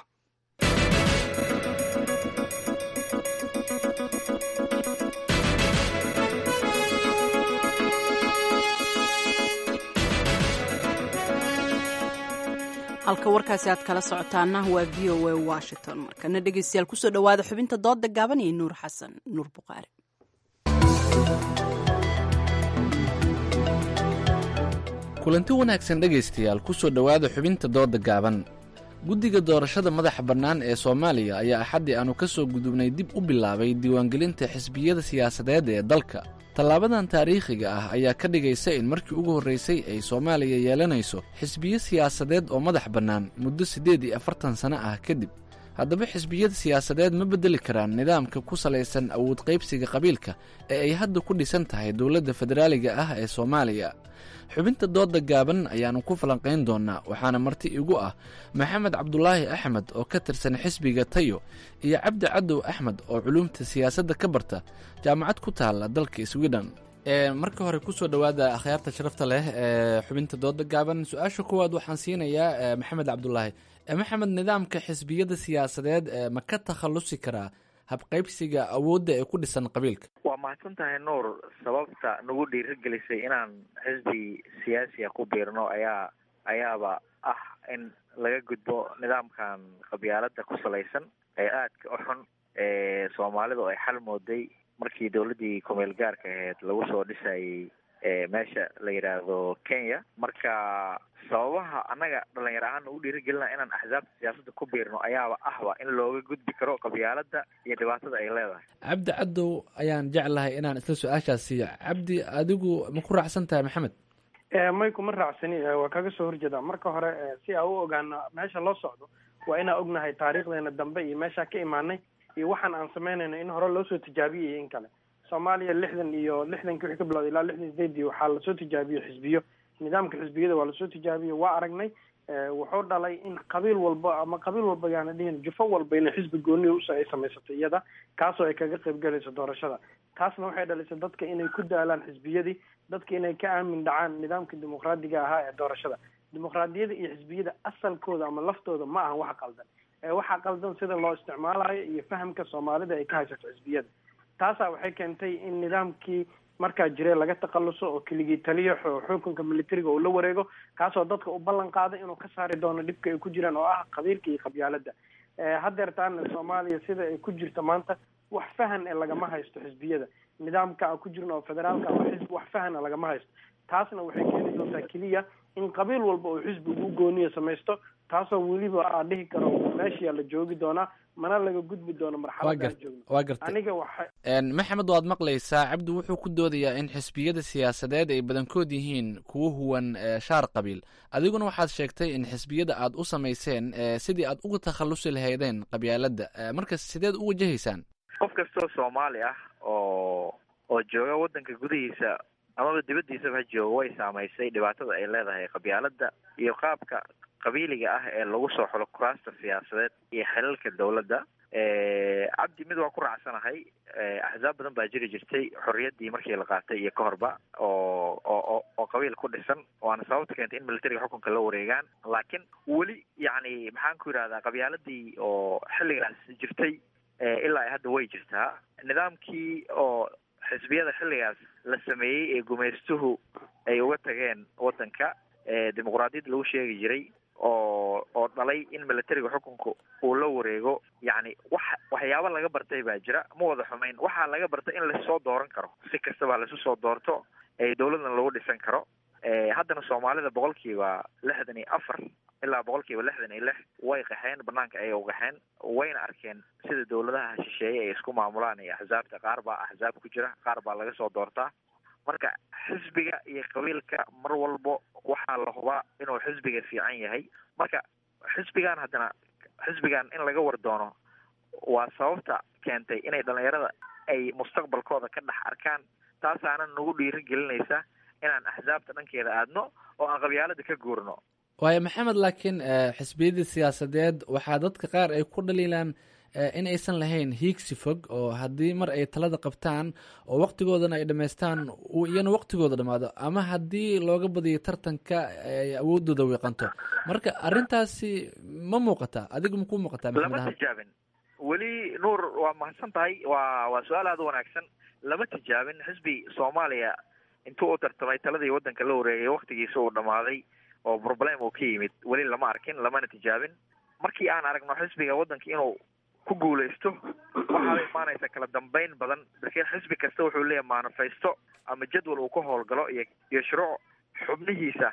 halka warkaasi aad kala socotaana waa v o a washington markana dhegeystayaal kusoo dhowaada xubinta dooda gaaban iyo nuur xasan nuur buqaari kulanti wanaagsan dhegaystayaal kusoo dhowaada xubinta dooda gaaban guddiga doorashada madaxa bannaan ee soomaaliya ayaa axaddii aanu ka soo gudubnay dib u bilaabay diiwaangelinta xisbiyada siyaasadeed ee dalka tallaabadan taariikhiga ah ayaa ka dhigaysa in markii ugu horraysay ay soomaaliya yeelanayso xisbiyo siyaasadeed oo madax bannaan muddo siddeed iyo afartan sano ah kadib haddaba xisbiyada siyaasadeed ma beddeli karaan nidaamka ku salaysan awood qaybsiga qabiilka ee ay hadda ku dhisan tahay dowladda federaaliga ah ee soomaaliya xubinta dooda gaaban ayaannu ku falanqayn doonnaa waxaana marti igu ah maxamed cabdulaahi axmed oo ka tirsan xisbiga tayo iyo cabdi cadow axmed oo culuumta siyaasadda ka barta jaamacad ku taalla dalka sweden marka hore kusoo dhowaada akhyaarta sharafta leh ee xubinta dooda gaaban su-aasha kuwaad waxaan siinayaa maxamed cabdulaahi maxamed nidaamka xisbiyada siyaasadeed ma ka takhallusi karaa habqaybsiga awoodda ee ku dhisan qabiilka waa mahadsan tahay nuur sababta nagu dhiirigelisay inaan xisbi siyaasiya ku biirno ayaa ayaaba ah in laga gudbo nidaamkan qabyaalada ku salaysan ee aadka u xun ee soomaalidu ay xal mooday markii dowladdii kumeel gaarka ahayd lagu soo dhisayay meesha la yidhaahdo kenya marka sababaha annaga dhalinyar ahaan ugu dhiirigelina inaan axsaabta siyaasadda ku biirno ayaaba ahba in looga gudbi karo qabyaalada iyo dhibaatada ay leedahay cabdi cadow ayaan jeclahay inaan isla su-aashaas siiyo cabdi adigu ma ku raacsan tahay maxamed may kuma raacsani waa kaga soo horjeeda marka hore si aa u ogaano meesha loo socdo waa inaan ognahay taariikhdeena dambe iyo meeshaa ka imaanay iyo waxaan aan samaynayno in hore loosoo tijaabiyay iyo in kale soomaaliya lixdan iyo lixdankii wixii ka bilowday ilaa lixdan sideedii waxaa lasoo tijaabiyo xisbiyo nidaamka xisbiyada waa lasoo tijaabiyo waa aragnay wuxuu dhalay in qabiil walba ama qabiil walba yaana dhihin jufo walba inay xisbi gooniya us ay samaysatay iyada kaasoo ay kaga qayb galayso doorashada taasna waxay dhalisay dadka inay ku daalaan xisbiyadii dadka inay ka aamin dhacaan nidaamka dimuqraadiga ahaa ee doorashada dimuqraadiyada iyo xisbiyada asalkooda ama laftooda ma ahan wax qaldan waxaa qaldan sida loo isticmaalayo iyo fahamka soomaalida ay ka haysato xisbiyada taasaa waxay keentay in nidaamkii markaa jire laga takhaluso oo keligii taliyo xukunka militariga uu la wareego kaasoo dadka u ballan qaaday inuu ka saari doono dhibka ay ku jiraan oo ah qabiilka iyo qabyaalada haddeertaana soomaaliya sida ay ku jirto maanta wax fahan ee lagama haysto xisbiyada nidaamka aan ku jirno oo federaalka ama xisbi wax fahana lagama haysto taasna waxay keeni doontaa keliya in qabiil walba uu xisbigu u gooniya samaysto taasoo weliba aan dhihi karo meeshiyaa la joogi doonaa mana laga gudbi doono marxaladaan joogno waa gartay aniga waxa maxamed waad maqlaysaa cabdi wuxuu ku doodayaa in xisbiyada siyaasadeed ay badankood yihiin kuwo huwan shaar qabiil adiguna waxaad sheegtay in xisbiyada aad u samayseen sidii aad uga takhalusi lahaydeen qabyaaladda marka sideed u wajahaysaan qof kastoo soomaali ah oo oo jooga waddanka gudihiisa amaba dibaddiisaba ha jooga way saamaysay dhibaatada ay leedahay qabyaalada iyo qaabka qabiiliga ah ee lagu soo xulo kuraasta siyaasadeed iyo xilalka dawladda cabdi mid waa ku raacsanahay axsaab badan baa jiri jirtay xorriyaddii markii la qaatay iyo ka horba oo oo oo qabiil ku dhisan waana sababta keentay in militariga xukunka la wareegaan laakiin weli yacni maxaan ku yidhahdaa qabyaaladii oo xilligaas jirtay ilaa hadda way jirtaa nidaamkii oo xisbiyada xilligaas la sameeyey ee gumaystuhu ay uga tageen waddanka dimuqraadiyadda lagu sheegi jiray oo oo dhalay in militariga xukunka uu la wareego yacni wax waxyaabo laga bartay baa jira ma wada xumayn waxaa laga bartay in lasoo dooran karo si kastaba laisu soo doorto ee dawladna lagu dhisan karo haddana soomaalida boqolkiiba lixdan iyo afar ilaa boqolkiiba lixdan iyo lix way qaxeen banaanka ayay u qaxeen wayna arkeen sida dawladaha shisheeye ay isku maamulaan iyo axsaabta qaar baa axsaab ku jira qaar baa laga soo doortaa marka xisbiga iyo qabiilka mar walbo waxaa la hubaa inuu xisbiga fiican yahay marka xisbigan haddana xisbigan in laga war doono waa sababta keentay inay dhalinyarada ay mustaqbalkooda ka dhex arkaan taasaana nagu dhiiri gelinaysa inaan axsaabta dhankeeda aadno oo aan qabyaalada ka guurno waayo maxamed laakiin xisbiyadii siyaasadeed waxaa dadka qaar ay ku dhaliilaan in aysan lahayn hiigsi fog oo haddii mar ay talada qabtaan oo waktigoodana ay dhammaystaan uu iyana waktigooda dhammaado ama haddii looga badiyo tartanka ay awoodooda wiiqanto marka arrintaasi ma muuqata adiga ma ku muuqataa maxamed lama ahaan tijaabin weli nuur waa mahadsan tahay waa waa su-aal aada u wanaagsan lama tijaabin xisbi soomaaliya intuu u tartamay taladii waddanka la wareegay waktigiisa uu dhammaaday oo problem uu ka yimid weli lama arkin lamana tijaabin markii aan aragno xisbiga waddanka inuu ku guulaysto waxaa la imaanaysa kala dambeyn badan markii xisbi kasta wuxuu leeyahay manifesto ama jadwal uu ka howlgalo iyo iyo shuruuc xubnihiisa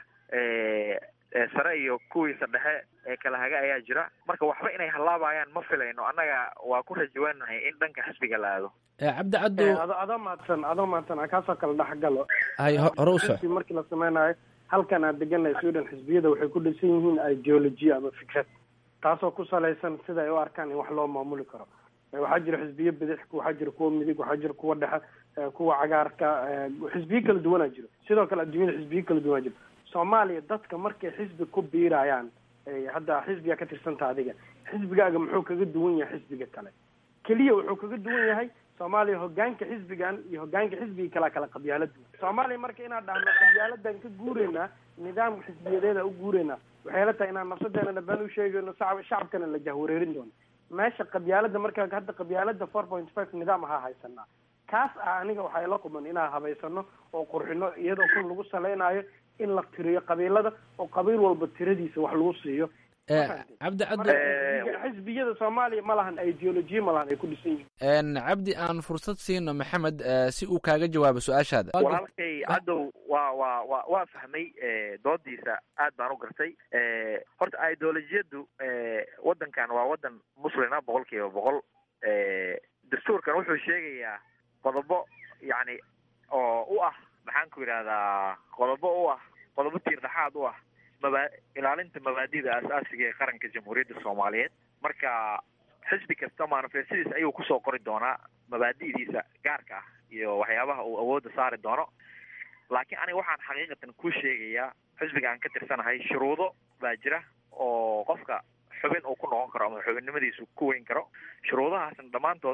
sare iyo kuwiisa dhexe ee kala haga ayaa jira marka waxba inay halaabayaan ma filayno annaga waa ku rajaweynahay in dhanka xisbiga la aado cabdi caddow ado adoo mahadsan adoo mahadsan aan kaasoo kale dhexgalo hay ho- hore u soc xisbi markii la sameynayo halkan aad deganay sweden xisbiyada waxay ku dhisan yihiin ideology ama fikrad taasoo ku salaysan sida ay u arkaan in wax loo maamuli karo waxaa jira xisbiyo bidix waxaa jira kuwa midig waxaa jira kuwa dhexe kuwa cagaarka xisbiyo kala duwanaa jiro sidoo kale adduunyada xisbiyo kala duwanaa jiro soomaaliya dadka markay xisbi ku biirayaan hadda xisbiga ka tirsanta adiga xisbigaaga muxuu kaga duwan yahay xisbiga kale keliya wuxuu kaga duwan yahay soomaaliya hogaanka xisbigan iyo hogaanka xisbiga kalea kala qabyaalad soomaaliya marka inaan dhahno qabyaaladan ka guureynaa nidaam xisbiyadeeda u guureynaa waxay la tahay inaan nafsadeena dhabaan u sheegayno shacab shacabkana la jahwareerin doono meesha qabyaalada marka hadda qabyaalada four point five nidaam ahaa haysanaa kaas ah aniga waxay la quman inaan habaysano oo qurxino iyadoo kun lagu saleynayo in la tiriyo qabiilada oo qabiil walba tiradiisa wax lagu siiyo cabdi Marka, xisbiyada soomaaliya ma lahan ideolojiya ma lahan ay ku dhisan yihiin cabdi aan fursad siino maxamed eh, si uu kaaga jawaabo su-aashaada walaalkay cadow waa waa waa waa fahmay doodiisa aad baan u gartay horta ideolojiyadu wadankan waa wadan muslina boqol kiiba boqol dastuurkan wuxuu sheegayaa qodobo yacni oo u ah maxaan ku yidhahdaa qodobo u ah qodobo tiir dhexaad u ah maba ilaalinta mabaadida asaasiga ee qaranka jamhuuriyadda soomaaliyeed marka xisbi kasta manifestadiisa ayuu kusoo qori doonaa mabaadi'diisa gaarka ah iyo waxyaabaha uu awoodda saari doono laakiin aniga waxaan xaqiiqatan ku sheegayaa xisbiga aan ka tirsanahay shuruudo baa jira oo qofka xubin uu ku noqon karo ama xubinnimadiisu ku weyn karo shuruudahaasna dhammaantood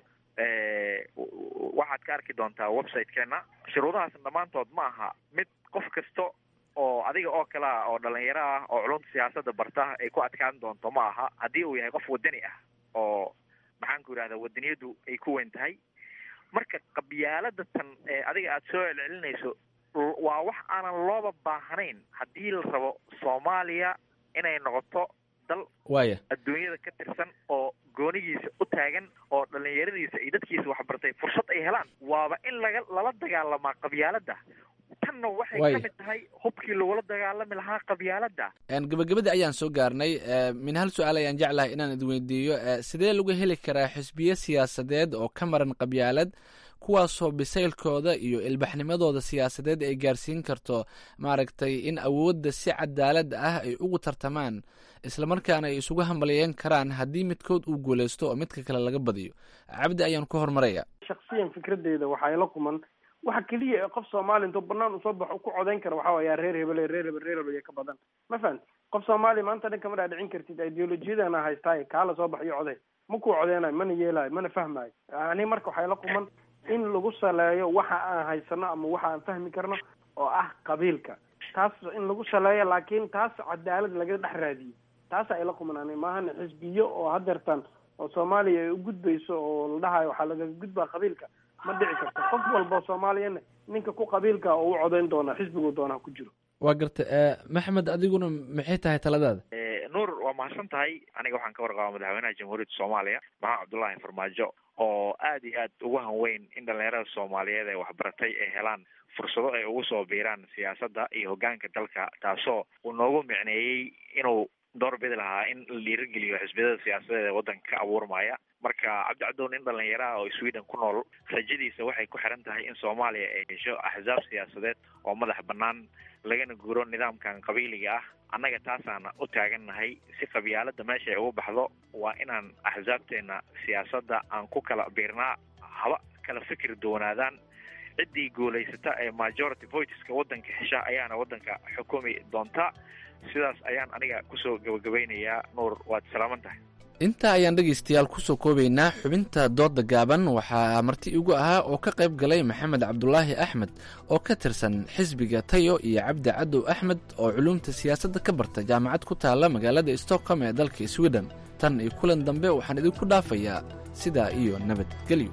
waxaad ka arki doontaa website-keena shuruudahaasna dhammaantood ma aha mid qof kasta oo adiga oo kale ah oo dhalinyaro ah oo culumta siyaasadda barta ay ku adkaan doonto ma aha haddii uu yahay qof wadani ah oo maxaan ku yidhahdaa wadaniyadu ay ku weyn tahay marka qabyaalada tan ee adiga aada soo celcelinayso waa wax aanan looba baahnayn haddii la rabo soomaaliya inay noqoto dal waaya adduunyada ka tirsan oo goonigiisa u taagan oo dhalinyaradiisa iyo dadkiisa waxbartay fursad ay helaan waaba in laga lala dagaalamaa qabyaalada tanna waxay Waaya. ka mid tahay hubkii lagula dagaalami lahaa qabyaalada En, gabagabadii ayaan soo gaarnay eh, min hal su-aal ayaan jeclahay inaan idweydiiyo eh, sidee lagu heli karaa xisbiye siyaasadeed oo ka maran qabyaalad kuwaasoo bisaylkooda iyo ilbaxnimadooda siyaasadeed ay gaarsiin karto maaragtay in awoodda si cadaalad ah ay ugu tartamaan islamarkaana ay isugu hambalyeyn karaan haddii midkood uu guuleysto oo midka kale laga badiyo cabdi ayaan ku hormaraya shaksiyan fikradeyda waxaa ila kuman waxa keliya ee qof soomaali intuu banaan usoo baxo ku codayn kara waxaa waaya reer hebele reer hebel reer hebel iyo ka badan ma fahanti qof soomaali maanta dhan kama dhaadhicin kartid ideolojiyadana haystaaye kaala soo baxo iyo coday ma kuu codeynayo mana yeelayo mana fahmayo ani marka waxaa ila kuman in lagu saleeyo waxa aan haysano ama waxa aan fahmi karno oo ah qabiilka taas in lagu saleeyo laakiin taas cadaalad laga dhex raadiyo taasaa ila kuman ani maahan xisbiyo oo hadeertan oo soomaaliya ay u gudbayso oo la dhahayo waxaa lagaga gudbaa qabiilka ma dhici karto qof walba oo soomaaliyana ninka ku qabiilka oo u codayn doona xisbigu doonaa ku jiro waa garta eh, maxamed adiguna maxay tahay taladaada Eh, nuur waa mahadsan tahay aniga waxaan ka warqabaa madaxweynaha jamhuuriyadda soomaaliya maxamed cabdullaahi farmaajo oo aad iyo aad ugu hanweyn in dhalinyarada soomaaliyeed ee waxbaratay ay helaan fursado ay ugu soo biiraan siyaasadda iyo hoggaanka dalka taasoo uu noogu micneeyey inuu door bidi lahaa in la dhiirigeliyo xisbiyada siyaasadeed ee waddanka ka abuurmaya marka cabdi cadow nin dhalinyaro ah oo sweden ku nool rajadiisa waxay ku xiran tahay in soomaaliya ay hesho axsaab siyaasadeed oo madax bannaan lagana guuro nidaamkan qabiiliga ah annaga taasaana u taagannahay si qabyaalada meesha ay ugu baxdo waa inaan axsaabteena siyaasadda aan ku kala biirnaa haba kala fikir doonaadaan ciddii guulaysata ee majority voiteska waddanka hesha ayaana waddanka xukumi doonta sidaas ayaan aniga kusoo gabagabaynayaa nuur waad salaaman tahay intaa ayaan dhegaystayaal kusoo koobaynaa xubinta dooda gaaban waxaa marti igu ahaa oo ka qayb galay maxamed cabdulaahi axmed oo ka tirsan xisbiga tayo iyo cabdi cadow axmed oo culuumta siyaasadda ka barta jaamacad ku taalla magaalada stockholm ee dalka sweden tan iyo kulan dambe waxaan idinku dhaafayaa sidaa iyo nabadgelyo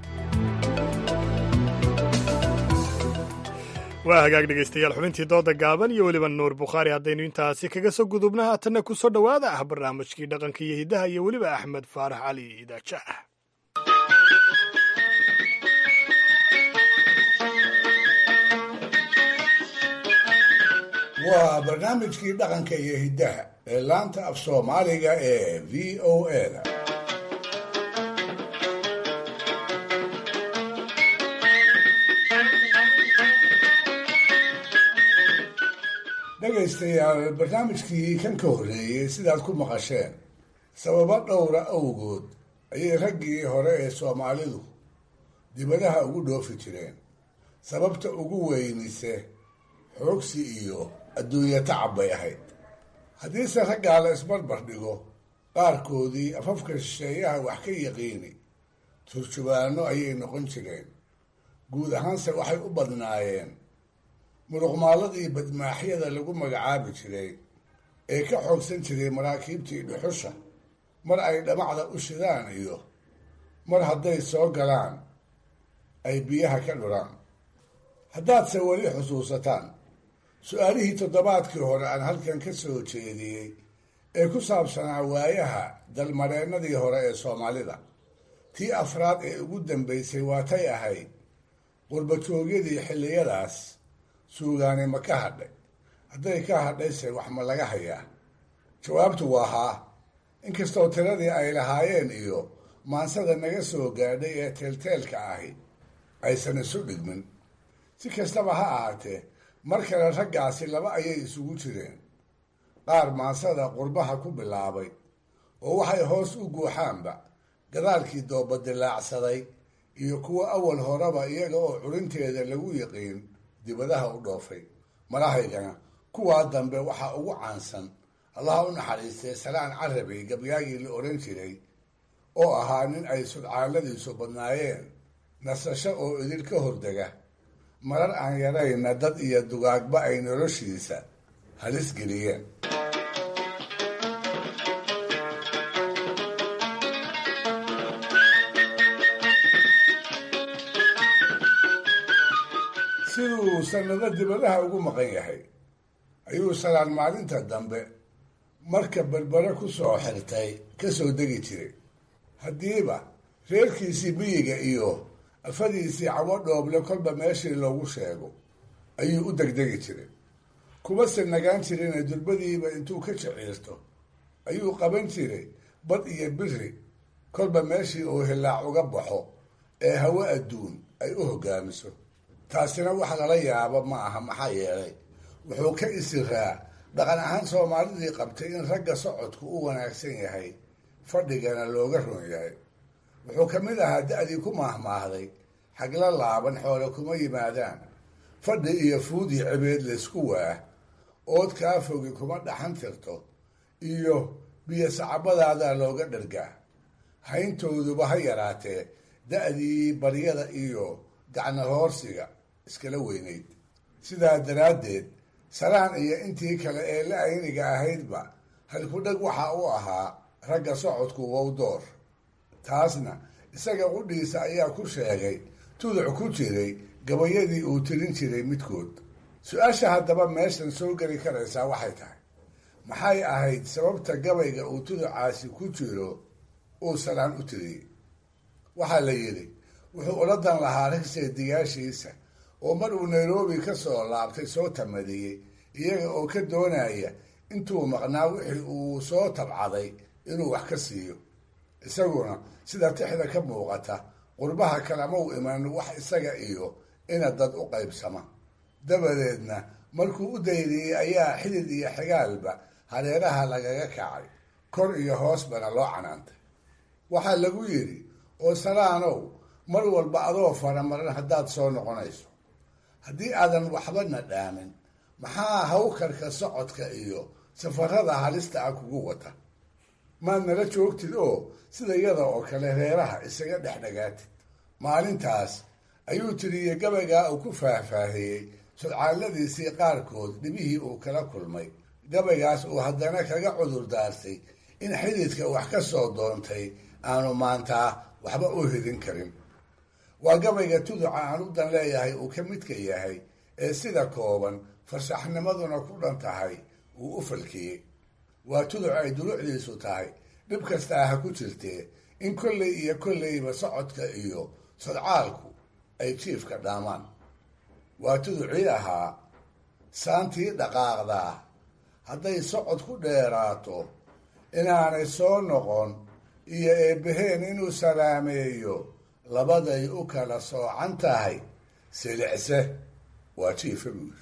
waa hagaag dhegaystayaal xubintii dooda gaaban iyo weliba nuur bukhaari haddaynu intaasi kaga soo gudubna haatanna ku soo dhowaada ah barnaamijkii dhaqanka iyo hiddaha iyo weliba axmed faarax cali idaaja ah waa barnaamijkii dhaqanka iyo hiddaha ee laanta af soomaaliga ee v o a-da dhegaystayaal barnaamijkii kan ka horreeyey sidaad ku maqasheen sababo dhowra awgood ayay raggii hore ee soomaalidu dibadaha ugu dhoofi jireen sababta ugu weynise xoogsi iyo adduunyo tacab bay ahayd haddiise raggaa la isbarbar dhigo qaarkoodii afafka shisheeyaha wax ka yaqiini turjubaano ayay noqon jireen guud ahaanse waxay u badnaayeen muruqmaaladii badmaaxyada lagu magacaabi jiray ee ka xoogsan jiray maraakiibtii dhuxusha mar ay dhamacda u shidaan iyo mar hadday soo galaan ay biyaha ka dhuraan haddaadse weli xusuusataan su-aalihii toddobaadkii hore aan halkan ka soo jeediyey ee ku saabsanaa waayaha dalmareennadii hore ee soomaalida tii afraad ee ugu dambaysay waatay ahayd qurbajoogyadii xilliyadaas suugaani ma ka hadhay hadday ka hadhayse wax ma laga hayaa jawaabtu waa haa inkastoo tiradii ay lahaayeen iyo maansada naga soo gaadhay ee teelteelka ahi aysan isu dhigmin si kastaba ha ahaatee mar kale raggaasi laba ayay isugu jireen qaar maansada qurbaha ku bilaabay oo waxay hoos u guuxaanba gadaalkii dooba dilaacsaday iyo kuwo awal horeba iyaga oo curinteeda lagu yiqiin dibadaha u dhoofay malahaygana kuwaa dambe waxaa ugu caansan allaha u naxariistay salaan carabi gabyaagii la odhan jiray oo ahaa nin ay sudcaaladiisu badnaayeen nasasho oo idil ka hordega marar aan yarayna dad iyo dugaagba ay noloshiisa halis geliyeen siduu sanado dibadaha ugu maqan yahay ayuu salaan maalinta dambe marka berbere ku soo xirtay ka soo degi jiray haddiiba reerkiisii biyiga iyo afadiisii cawo dhooble kolba meeshii loogu sheego ayuu u degdegi jiray kuma se nagaan jirina durbadiiba intuu ka jiciirto ayuu qaban jiray bad iyo biri kolba meeshii uu hilaac uga baxo ee hawo adduun ay u hoggaamiso taasina wax lala yaabo ma aha maxaa yeelay wuxuu ka isiraa dhaqan ahaan soomaalidii qabtay in ragga socodku u wanaagsan yahay fadhigana looga ron yahay wuxuu ka mid ahaa da-dii ku maahmaahday xagla laaban xoole kuma yimaadaan fadhi iyo fuud iyo cibeed laysku waah ood kaa fogi kuma dhaxan tirto iyo biyo sacabadaadaa looga dhargaa hayntooduba ha yaraatee da-dii baryada iyo gacno hoorsiga iskala weynayd sidaa daraaddeed salaan iyo intii kale ee la ayniga ahaydba halkudheg waxa u ahaa ragga socodku wow door taasna isaga qudhiisa ayaa ku sheegay tuduc ku jiray gabayadii uu tirin jiray midkood su-aasha haddaba meeshan soo geli karaysaa waxay tahay maxay ahayd sababta gabayga uu tuducaasi ku jiro uu salaan u tiriyey waxaa la yidhi wuxuu ula dan lahaa rag seediyaashiisa oo mar uu nairobi ka soo laabtay soo tamadiyey iyaga oo ka doonaya intuu maqnaa wixii uu soo tabcaday inuu wax ka siiyo isaguna sida tixda ka muuqata qurbaha kalama u iman wax isaga iyo ina dad u qaybsama dabadeedna markuu u dayriyey ayaa xidid iyo xigaalba hareeraha lagaga kacay kor iyo hoosbana loo canaantay waxaa lagu yidhi oo salaanow mar walba adoo faramaran haddaad soo noqonayso haddii aadan waxbana dhaamin maxaa hawkarka socodka iyo safarada halista ah kugu wata maad nala joogtid oo sida yada oo kale reeraha isaga dhex dhagaatid maalintaas ayuu tiriyey gabaygaa uu ku faahfaahiyey sudcaalladiisii qaarkood dhibihii uu kala kulmay gabaygaas uu haddana kaga cudur daartay in xididka wax ka soo doontay aanu maantaa waxba u hidin karin waa gabayga tuduca aan u dan leeyahay uu ka midka yahay ee sida kooban farsaxnimaduna ku dhan tahay uu u falkiyey waa tuduc ay dulucdiisu tahay dhib kastaa ha ku jirtee in kolley iyo kolleyba socodka iyo sodcaalku ay jiifka dhaamaan waa tuducii ahaa saantii dhaqaaqdaa hadday socod ku dheeraato inaanay soo noqon iyo eebbaheen inuu salaameeyo labaday u kala soocan tahay silicse waa jiifa buuri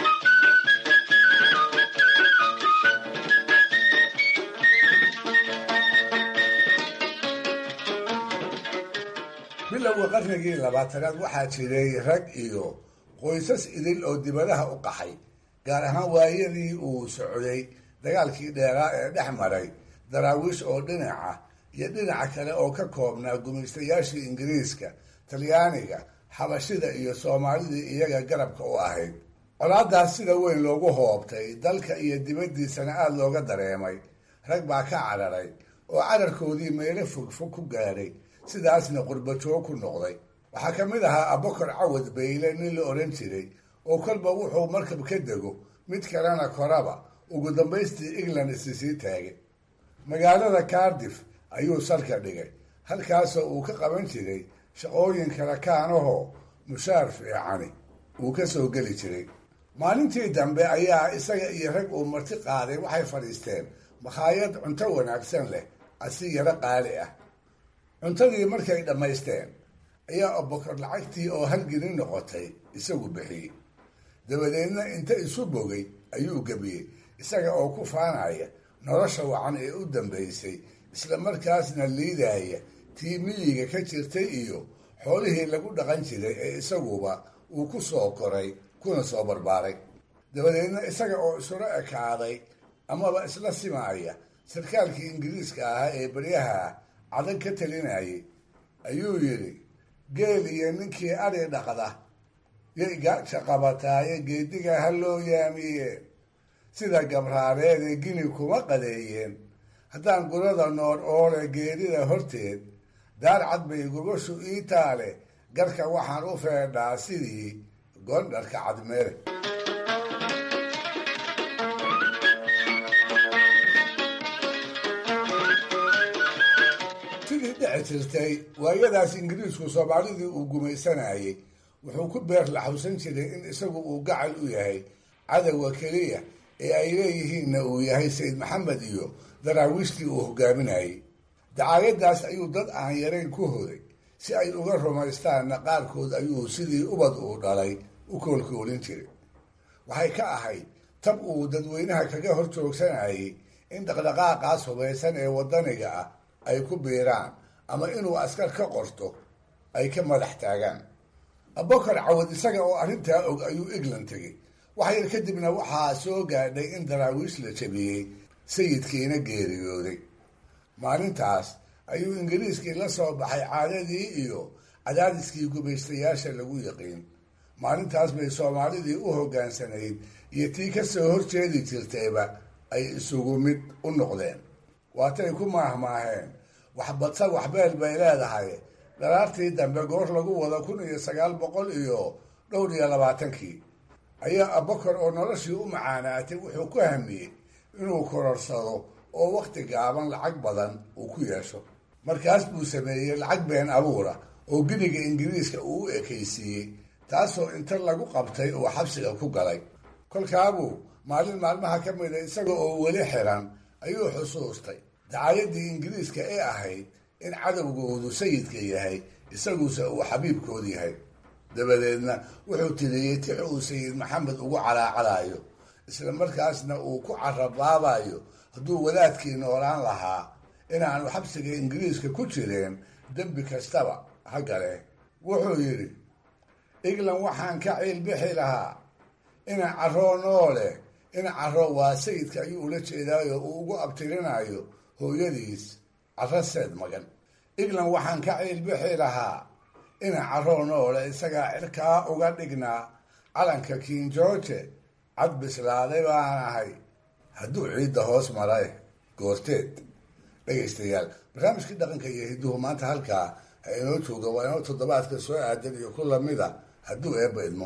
bilowga qarnigii labaatanaad waxaa jiray rag iyo qoysas idil oo dibadaha u qaxay gaar ahaan waayadii uu socday dagaalkii dheeraa ee dhex maray daraawiish oo dhinaca iyo dhinaca kale oo ka koobnaa gumaystayaashii ingiriiska talyaaniga xabashida iyo soomaalidii iyaga garabka u ahayd colaadaas sida weyn loogu hoobtay dalka iyo dibaddiisana aada looga dareemay rag baa ka cararay oo cararkoodii meelo fogfog ku gaadhay sidaasna qurbajoog ku noqday waxaa ka mid ahaa abokor cawad bayle nin la odhan jiray oo kolba wuxuu markab ka dego mid kalena koraba ugu dambaystii england isi sii taagay magaalada cardiff ayuu salka dhigay halkaasoo uu ka qaban jiray shaqooyin kala kaanahoo mushaar fiicani uu ka soo geli jiray maalintii dambe ayaa isaga iyo rag uu marti qaaday waxay fadhiisteen makhaayad cunto wanaagsan leh asi yaro qaali ah cuntadii markay dhammaysteen ayaa abokor lacagtii oo halgelin noqotay isagu bixiyey dabadeedna inta isu bogay ayuu gebiyey isaga oo ku faanaya nolosha wacan ee u dambaysay isla markaasna liidaya tii miyiga ka jirtay iyo xoolihii lagu dhaqan jiray ee isaguba uu ku soo koray kuna soo barbaaray dabadeedna isaga oo isula ekaaday amaba isla simaaya sarkaalkii ingiriiska ahaa ee baryaha cadan ka talinayay ayuu yidhi geel iyo ninkii adhi dhaqda yay gaaja qabataaye geediga ha loo yaamiye sida gabraareede gini kuma qadeeyeen haddaan gurada noor oole geerida horteed daar cad bay gubashu ii taale garka waxaan u feedhaa sidii goondharka cadmeere sidii dhici jirtay waayadaas ingiriisku soomaalidii uu gumaysanayay wuxuu ku beer laxawsan jiray in isagu uu gacal u yahay cadowga keliya ee ay leeyihiinna uu yahay sayid maxamed iyo daraawiishtii uu hogaaminayay dacaayadaas ayuu dad aan yarayn ku hoday si ay uga rumaystaanna qaarkood ayuu sidii ubad uu dhalay u koolkoolin jiray waxay ka ahayd tab uu dadweynaha kaga hor joogsanayay in dhaqdhaqaaqaas hubaysan ee waddaniga ah ay ku biiraan ama inuu askar ka qorto ay ka madax taagaan abokar cawad isaga oo arrintaa og ayuu england tegey wax yar kadibna waxaa soo gaadhay in daraawiish la jabiyey sayidkiina geeriyooday maalintaas ayuu ingiriiskii la soo baxay caadadii iyo cadaadiskii gumaystayaasha lagu yaqiin maalintaas bay soomaalidii u hoggaansanayd iyo tii ka soo horjeedi jirtayba ay isugu mid u noqdeen waatay ku maahmaaheen waxbadsa waxbeel bay leedahay dhalaartii dambe goor lagu wada kun iyo sagaal boqol iyo dhowr iyo labaatankii ayaa abokar oo noloshii u macaanaatay wuxuu ku hamiyey inuu kororsado oo wakhti gaaban lacag badan uu ku yeesho markaas buu sameeyey lacag been abuura oo giniga ingiriiska uu u ekaysiiyey taasoo inta lagu qabtay uu xabsiga ku galay kolkaabuu maalin maalmaha ka mida isaga oo weli xiran ayuu xusuustay dacaayadii ingiriiska ee ahayd in cadowgoodu sayidka yahay isaguse uu xabiibkood yahay dabadeedna wuxuu tiriyey tix uu sayid maxamed ugu calaacalayo isla markaasna uu ku carabaabayo hadduu wadaadkii noolaan lahaa inaanu xabsiga ingiriiska ku jireen dembi kastaba ha gale wuxuu yidhi england waxaan ka ciilbixi lahaa ina caroo noole ina caro waa sayidka ayuu ula jeedaayo uu ugu abtirinayo hooyadiis caro seed magan england waxaan ka ciilbixi lahaa ina caroo noole isagaa cirkaa uga dhignaa calanka king george cad bislaaday baan ahay hadduu ciidda hoos maray goorteed dhegaystayaal barnaamijkii dhaqanka iyo hidduhu maanta halkaa ha inoo jooga waa inoo toddobaadka soo aadan iyo ku lamida hadduu eebba idmo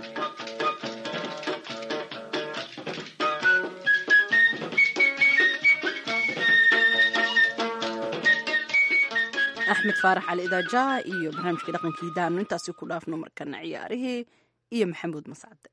axmed faarax cali idaaja iyo barnaamijkii dhaqankii daanu intaasi ku dhaafno markana ciyaarihii iyo maxamuud mascade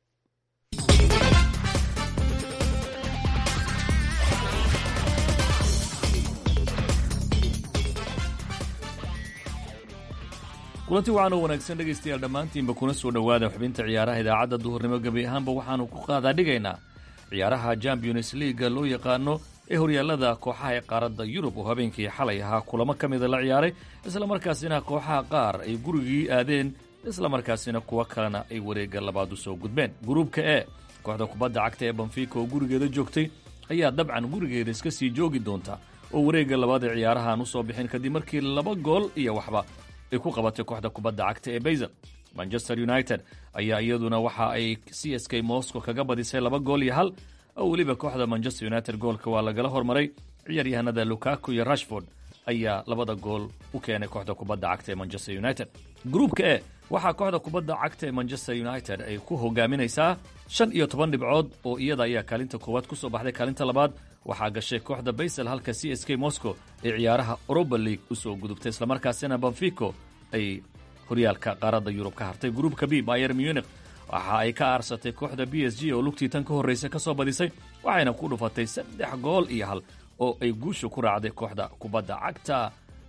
kulanti waxaan oo wanaagsan dhegaystayaal dhammaantiinba kuna soo dhowaada xubinta ciyaaraha idaacadda duhurnimo gebi ahaanba waxaanu ku qaadaa dhigaynaa ciyaaraha champions leaga loo yaqaano ee horyaallada kooxaha ee qaaradda yurub oo habeenkii xalay ahaa kulamo ka mida la ciyaaray islamarkaasina kooxaha qaar ay gurigii aadeen islamarkaasina kuwo kalena ay wareegga labaad u soo gudbeen gruubka e kooxda kubadda cagta ee banfiika oo gurigeeda joogtay ayaa dabcan gurigeeda iska sii joogi doonta oo wareegga labaad ee ciyaarahaan u soo bixin kadib markii laba gool iyo waxba ay ku qabatay kooxda kubadda cagta ee bayzel manchester united ayaa iyaduna waxa ay c s k moscow kaga badisay laba gool iyo hal oo weliba kooxda manchester united goolka waa lagala hormaray ciyaaryahanada lukaku iyo rashford ayaa labada gool u keenay kooxda kubadda cagta ee manchester united gruubka e waxaa kooxda kubadda cagta ee manchester united ay ku hogaaminaysaa shan iyo toban dhibcood oo iyada ayaa kaalinta koowaad ku soo baxday kaalinta labaad waxaa gashay kooxda baysel halka c s k moscow ee ciyaaraha europa league u soo gudubtay islamarkaasina banfico ay horyaalka qaaradda yurub ka hartay gruupka b bayer munich waxa ay ka aarsatay kooxda b s g oo lugtii tan ka horraysa ka soo badisay waxayna ku dhufatay saddex gool iyo hal oo ay guusha ku raacday kooxda kubadda cagta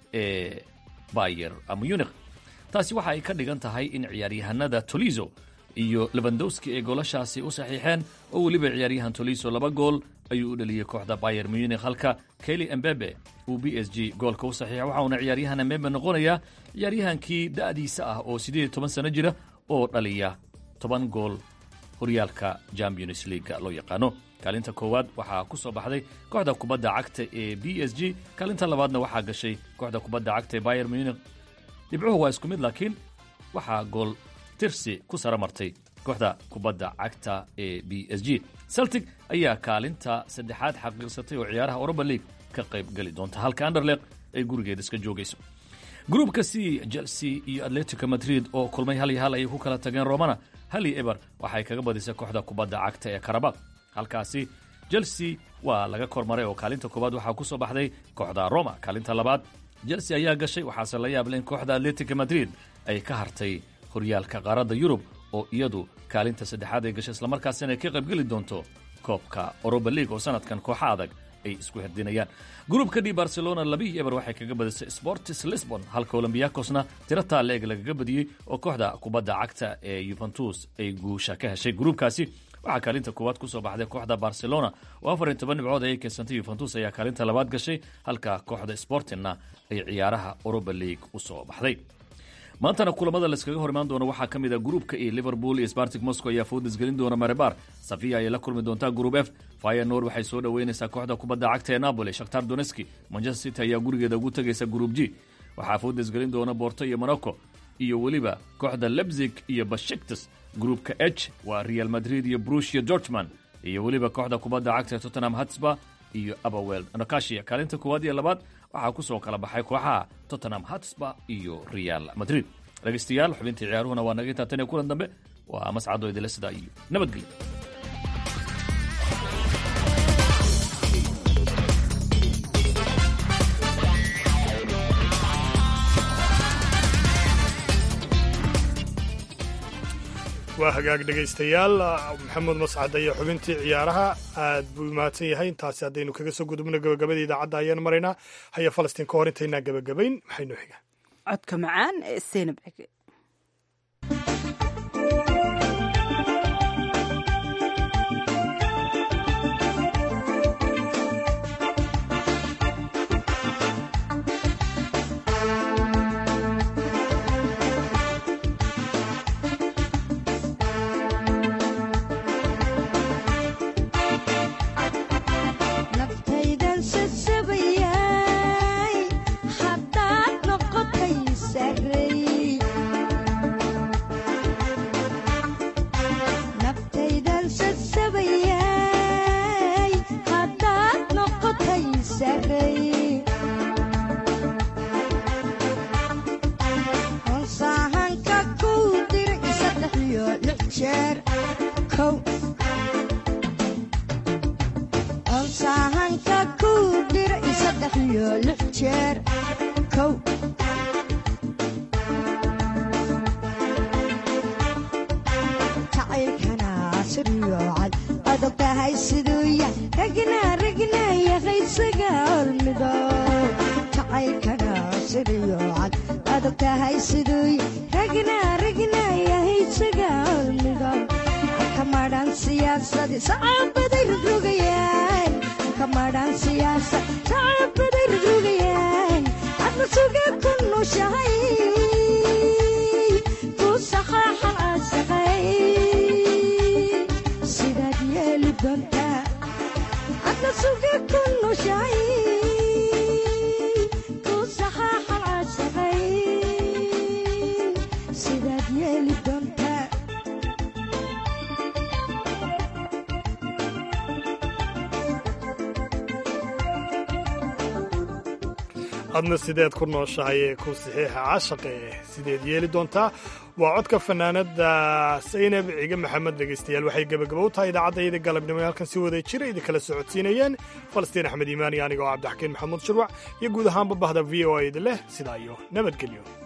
ee bayer munich taasi waxa ay ka dhigan tahay in ciyaaryahanada tolizo iyo lebandowski ay goolashaasi u saxiixeen oo weliba ciyaaryahan tolizo laba gool ayuu u dhaliyey kooxda bayer munich halka keli embebe uu b s g goolka u saxiixa waxauna ciyaaryahan embebe noqonayaa ciyaaryahankii da'diisa ah oo siddeed iyo toban sano jira oo dhaliya toban gool horyaalka champions leaga loo yaqaano kaalinta koowaad waxaa ku soo baxday kooxda kubadda cagta ee b s g kaalinta labaadna waxaa gashay kooxda kubadda cagta ee bayer munich dhibcuhu waa isku mid laakiin waxaa gool tirsi ku sara martay kooxda kubadda cagta ee b s g celtic ayaa kaalinta saddexaad xaqiiqsatay oo ciyaaraha europa league ka qayb geli doonta halka anderleq ay gurigeeda iska joogayso gruupka c chelsea iyo atletico madrid oo kulmay hal iyo hal ayay ku kala tageen romana hal iyo eber waxay kaga badisay kooxda kubadda cagta ee karabaq halkaasi chelsea waa laga kormaray oo kaalinta koowaad waxaa ku soo baxday kooxda roma kaalinta labaad chelsea ayaa gashay waxaase la yaable in kooxda atletico madrid ay ka hartay horyaalka qaaradda yurub oo iyadu kaalinta saddexaad ay gashay islamarkaasina ay ka qaybgeli doonto koobka oroba league oo sanadkan kooxa adag ay isku herdinayaan gruupka d barcelona labihii eber waxay kaga badisay sportis lisbon halka olombiakosna tiro taaleeg lagaga badiyey oo kooxda kubadda cagta ee yuventus ay guusha ka heshay gruupkaasi waxaa kaalinta koowaad ku soo baxday kooxda barcelona oo afar iyo toban dhibcood ayay keensantay yuventus ayaa kaalinta labaad gashay halka kooxda sportingna ay ciyaaraha oroba league u soo baxday maantana kulamada layskaga hor imaan doono waxaa ka mid a gruupka e liverpool iyo spartic moscow ayaa foodis gelin doona marebar safiya ayay la kulmi doontaa gruup f fyenor waxay soo dhoweynaysaa kooxda kubadda cagta ee napoli shakhtar doneski manchester city ayaa gurigeeda ugu tegaysa gruup g waxaa foodis gelin doona borto iyo monaco iyo weliba kooxda lebzig iyo bashiktas gruupka h waa real madrid iyo brushia georgeman iyo weliba kooxda kubadda cagta ee tottenham hatsba iyo abawel nokashia kaalinta koowaad iyo labaad waxaa ku soo kala baxay kooxaha tottenham hatsba iyo real madrid dhegaystayaal xubintii ciyaaruhuna waa naga intaa tan iyo kulan dambe waa mascado idile sidaa iyo nabadgelyo waa hagaag dhegaystayaal maxamed mascad iyo xubintii ciyaaraha aad buu mahadsan yahay intaasi haddaynu kaga soo gudubno gabagabadii idaacadda ayaan maraynaa haya falastiin ka hor intaynaa gabagabayn maxaynu xigaa codka macaan ee seynab cege adna sideed ku nooshahay ee ku saxiixa caashaqe sideed yeeli doontaa waa codka fanaanada saynab ciige maxamed dhegaystayaal waxay gebagabo u tahay idaacaddaiyada galabnimo ee halkan si wada jira idinkala socodsiinayeen falastiin axmed iimaan iyo aniga oo cabdixakiin maxamuud shirwac iyo guud ahaanba bahda v o a idin leh sidaa iyo nabadgelyo